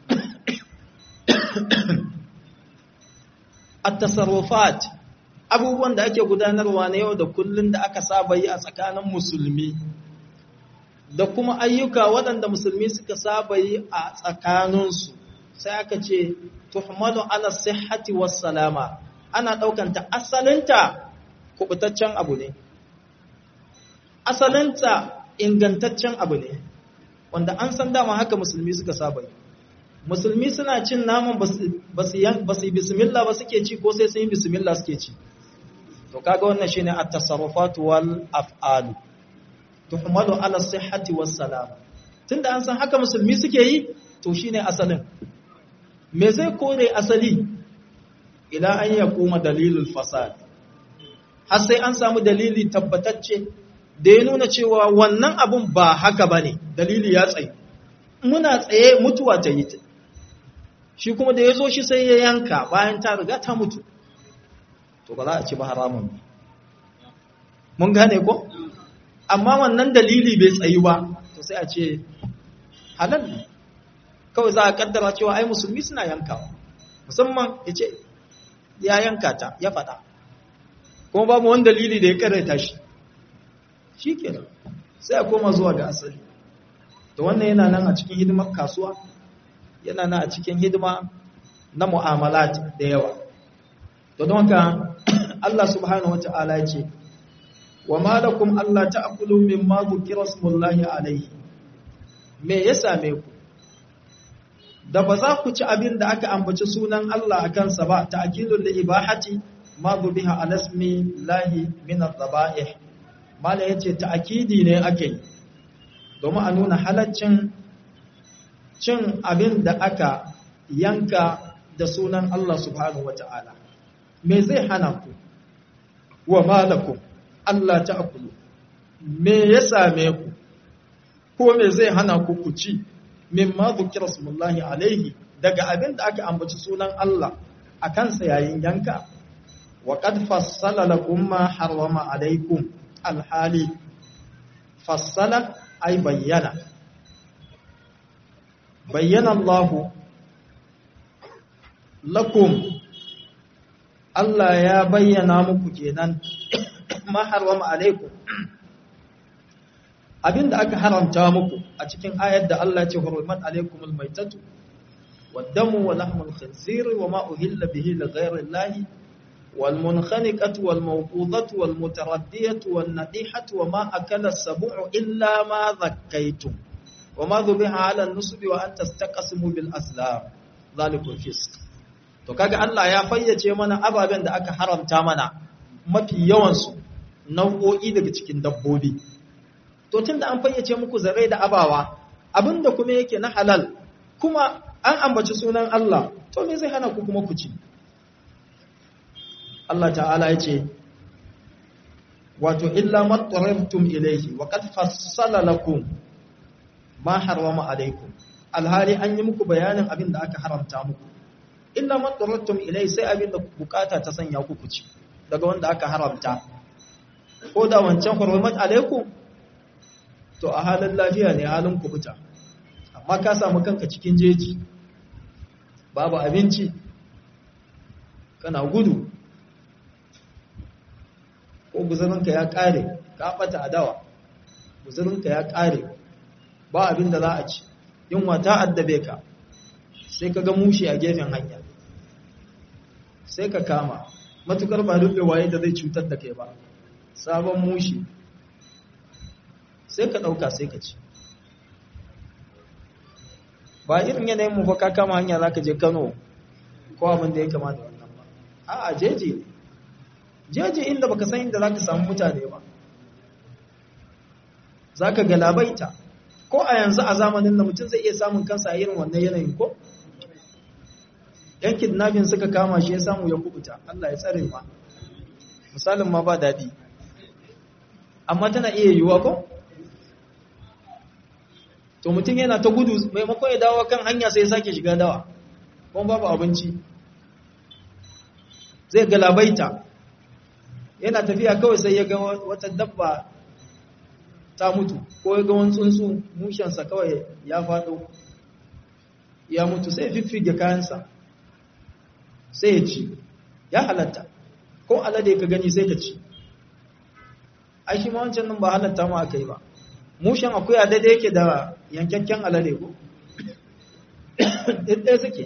A: at-tasarrufat abubuwan da ake gudanarwa na yau da kullun da aka saba yi a tsakanin musulmi da kuma ayyuka waɗanda musulmi suka saba yi a tsakaninsu sai aka ce tuhmalu ala sihhati was salama ana daukanta asalinta kubutaccen abu ne asalinta ingantaccen abu ne wanda an san dama haka musulmi suka saba musulmi suna cin naman ba su yi bismillah ba suke ci ko sai sun yi bismillah suke ci to kaga wannan shine at-tasarrufat wal af'al tuhmalu ala sihhati was salam tunda an san haka musulmi suke yi to shine asalin me zai kore asali ila an yakuma dalilul fasad har sai an samu dalili tabbatacce da ya nuna cewa wannan abun ba haka bane dalili ya tsaye muna tsaye mutuwa ta yi shi kuma da ya zo shi sai ya yanka bayan ta riga ta mutu to ba za a ci ba haramun mun gane ko amma wannan dalili bai tsayi ba to sai a ce halal ne kawai za a kaddara cewa ai musulmi suna yankawa musamman ya ce ya yanka ta ya faɗa kuma babu wani dalili da ya karanta shi shi kenan sai a koma zuwa ga asali to wannan yana nan a cikin hidimar kasuwa yana nan a cikin hidima na mu'amalat da yawa to don haka Allah subhanahu wata'ala ya ce wa malakum Allah ta'kulu mimma dhukira smullahi alayhi me ya same ku da ba za ku ci abin da aka ambaci sunan Allah a kansa ba ta'kilul li ibahati ma dhubiha ala ismi lahi min adh-dhaba'ih mala yace ta'kidi ne ake yi domin a nuna halaccin cin abin da aka yanka da sunan Allah subhanahu wata'ala me zai hana ku wa malakum Allah ta'kulu me ya same ku ko me zai hana ku ku ci mimma zukira smullahi alaihi daga abin da aka ambaci sunan Allah a kansa yayin yanka wa qad fassala lakum ma harrama alaikum alhali fassala ay bayyana bayyana Allah lakum Allah ya bayyana muku kenan ma harrama alaikum abinda aka haramta muku a cikin ayar da Allah ce hurmat alaikumul maitatu waddamu wa lahmul khinzir wa ma uhilla bihi li ghayri Allah wal munkhaniqatu wal mawqudatu wal mutaraddiyatu wan nadihatu wa ma akala as-sab'u illa ma dhakkaytum wa ma dhubiha 'ala an-nusbi wa an tastaqsimu bil aslam zalikum fisq to kaga Allah ya fayyace mana ababen da aka haramta mana mafi yawan su nau'o'i daga cikin dabbobi to tunda an fayyace muku zarai da abawa abinda kuma yake na halal kuma an ambaci sunan Allah to me zai hana ku kuma ku ci Allah ta'ala ya ce wato illa mattarabtum ilayhi wa qad fassala lakum ma harrama alaykum alhali an yi muku bayanin abin da aka haramta muku illa mattarabtum ilayhi sai abin da bukata ta sanya ku ku ci daga wanda aka haramta ko da wancan hurmat alaykum to a halin lafiya ne halin kubuta amma ka samu kanka cikin jeji babu abinci kana gudu ko guzurinka ya kare ka bata adawa guzurinka ya kare ba abin da za a ci yunwa ta addabe ka sai ka ga mushi a gefen hanya sai ka kama matukar ba duk waye da zai cutar da kai ba sabon mushi sai ka ɗauka sai ka ci ba irin yanayin mu fa ka kama hanya za ka je kano ko abin da ya kama da wannan ba a jeji ne jeji inda baka san inda za ka samu mutane ba za ka galabaita ko a yanzu a zamanin da mutum zai iya samun kansa a irin wannan yanayin ko yan kidnapping suka kama shi ya samu ya kubuta Allah ya tsare ma misalin ma ba daɗi amma tana iya yiwuwa ko to mutum yana ta gudu maimakon ya dawo kan hanya sai ya sake shiga dawa kuma babu abinci zai galabaita yana tafiya kawai sai ya ga wata dabba ta mutu ko ya ga wani tsuntsu mushensa kawai ya faɗo ya mutu sai fiffige kayansa sai ya ci ya halatta ko alade ka gani sai ka ci ai shi ma wancan nan ba halatta ma aka yi ba mushen akuya daidai yake da yankakken alade ko ɗaya suke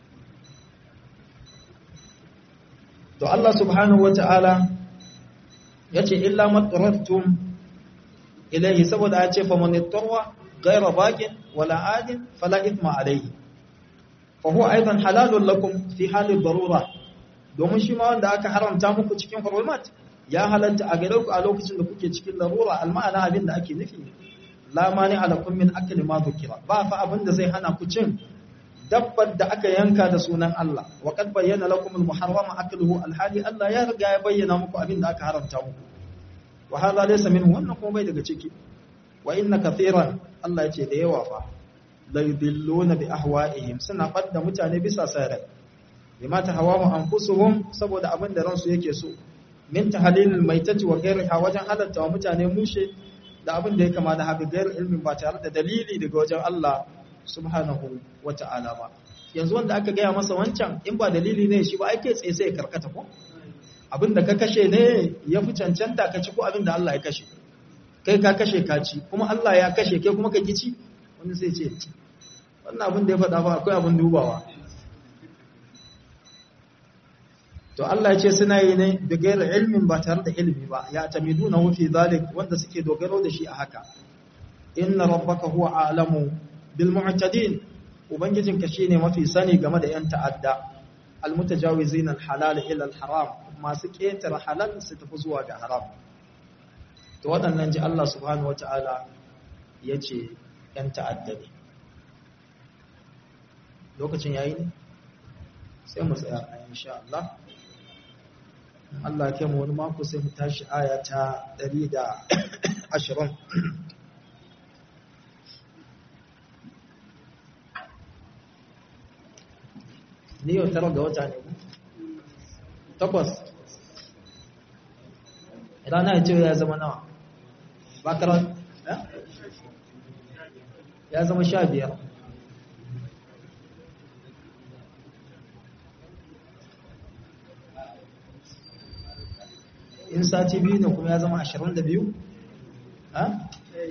A: to Allah subhanahu wata'ala ya ce illa matsarattum ilaihi saboda ya ce faman ittarwa gaira bakin wala adin fala ithma alaihi fa huwa aidan halalun lakum fi halin darura domin shi ma wanda aka haramta muku cikin hurumat ya halatta a gare ku a lokacin da kuke cikin larura alma'ana abin da ake nufi la mani alakum min akli ma dhukira ba fa abin da zai hana ku cin dabbar da aka yanka da sunan Allah wa qad bayyana lakum al-muharram akluhu al-hali Allah ya riga ya bayyana muku abin da aka haramta muku wa hadha laysa minhu wannan kuma bai daga ciki wa inna kathiran Allah yace da yawa fa la yudilluna bi ahwa'ihim suna fadda mutane bisa sarai bima tahawamu anfusuhum saboda abin da ransu yake so min tahlilil maitati wa ghayriha wajen halatta wa mutane mushe da abin da ya kama da haka gairar ilmin ba tare da dalili daga wajen Allah subhanahu wata'ala ba yanzu wanda aka gaya masa wancan in ba dalili ne shi ba ake tsaye sai karkata ko abin da ka kashe ne ya fi cancanta ka ci ko abin da Allah ya kashe kai ka kashe ka ci kuma Allah ya kashe kai kuma ka ki ci wanda sai ce wannan abin da ya faɗa ba akwai abin dubawa to Allah ya ce suna yi ne da gairar ilmin ba tare da ilimi ba ya tamiduna fi zalik wanda suke dogaro da shi a haka inna rabbaka huwa a'lamu bil mu'tadin ubangijinka shine mafi sani game da yan ta'adda al mutajawizin al halal ila al haram masu ketare halal su tafi zuwa ga haram to waɗannan ji Allah subhanahu wata'ala yace yan ta'adda ne lokacin yayi ne sai mu tsaya insha Allah Allah ya mu wani mako sai mu tashi aya ta 120 ni yau tara ga wata ne takwas rana ya ce ya zama nawa bakarar ya zama sha biyar in sati biyu ne kuma ya zama ashirin da biyu? ha?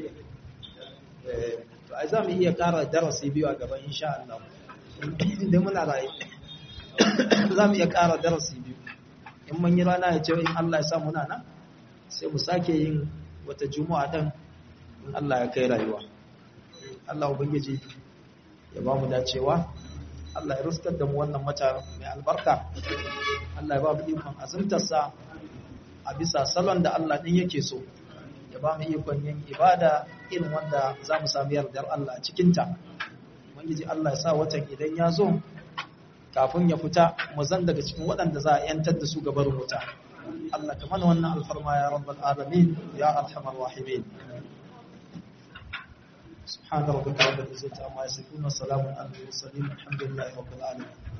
A: to a za mu iya kara darasi biyu a gaban insha Allah inda muna rayu za mu iya kara darasi biyu in mun yi rana ya ce in Allah ya sa muna nan sai mu sake yin wata juma'a dan in Allah ya kai rayuwa Allah ubangiji ya ba mu dacewa Allah ya ruskar da mu wannan mata mai albarka Allah ya ba mu ikon azumtarsa a bisa salon da Allah ɗin yake so ya ba mu ikon yin ibada irin wanda za mu sami yardar Allah a cikinta ubangiji Allah ya sa watan idan ya zo kafin ya fita mu zan daga cikin waɗanda za a yantar da su gabar wuta Allah ka mana wannan alfarma ya rabbal alamin ya arhamar rahimin سبحان ربك رب العزة عما يصفون وسلام على المرسلين الحمد لله رب العالمين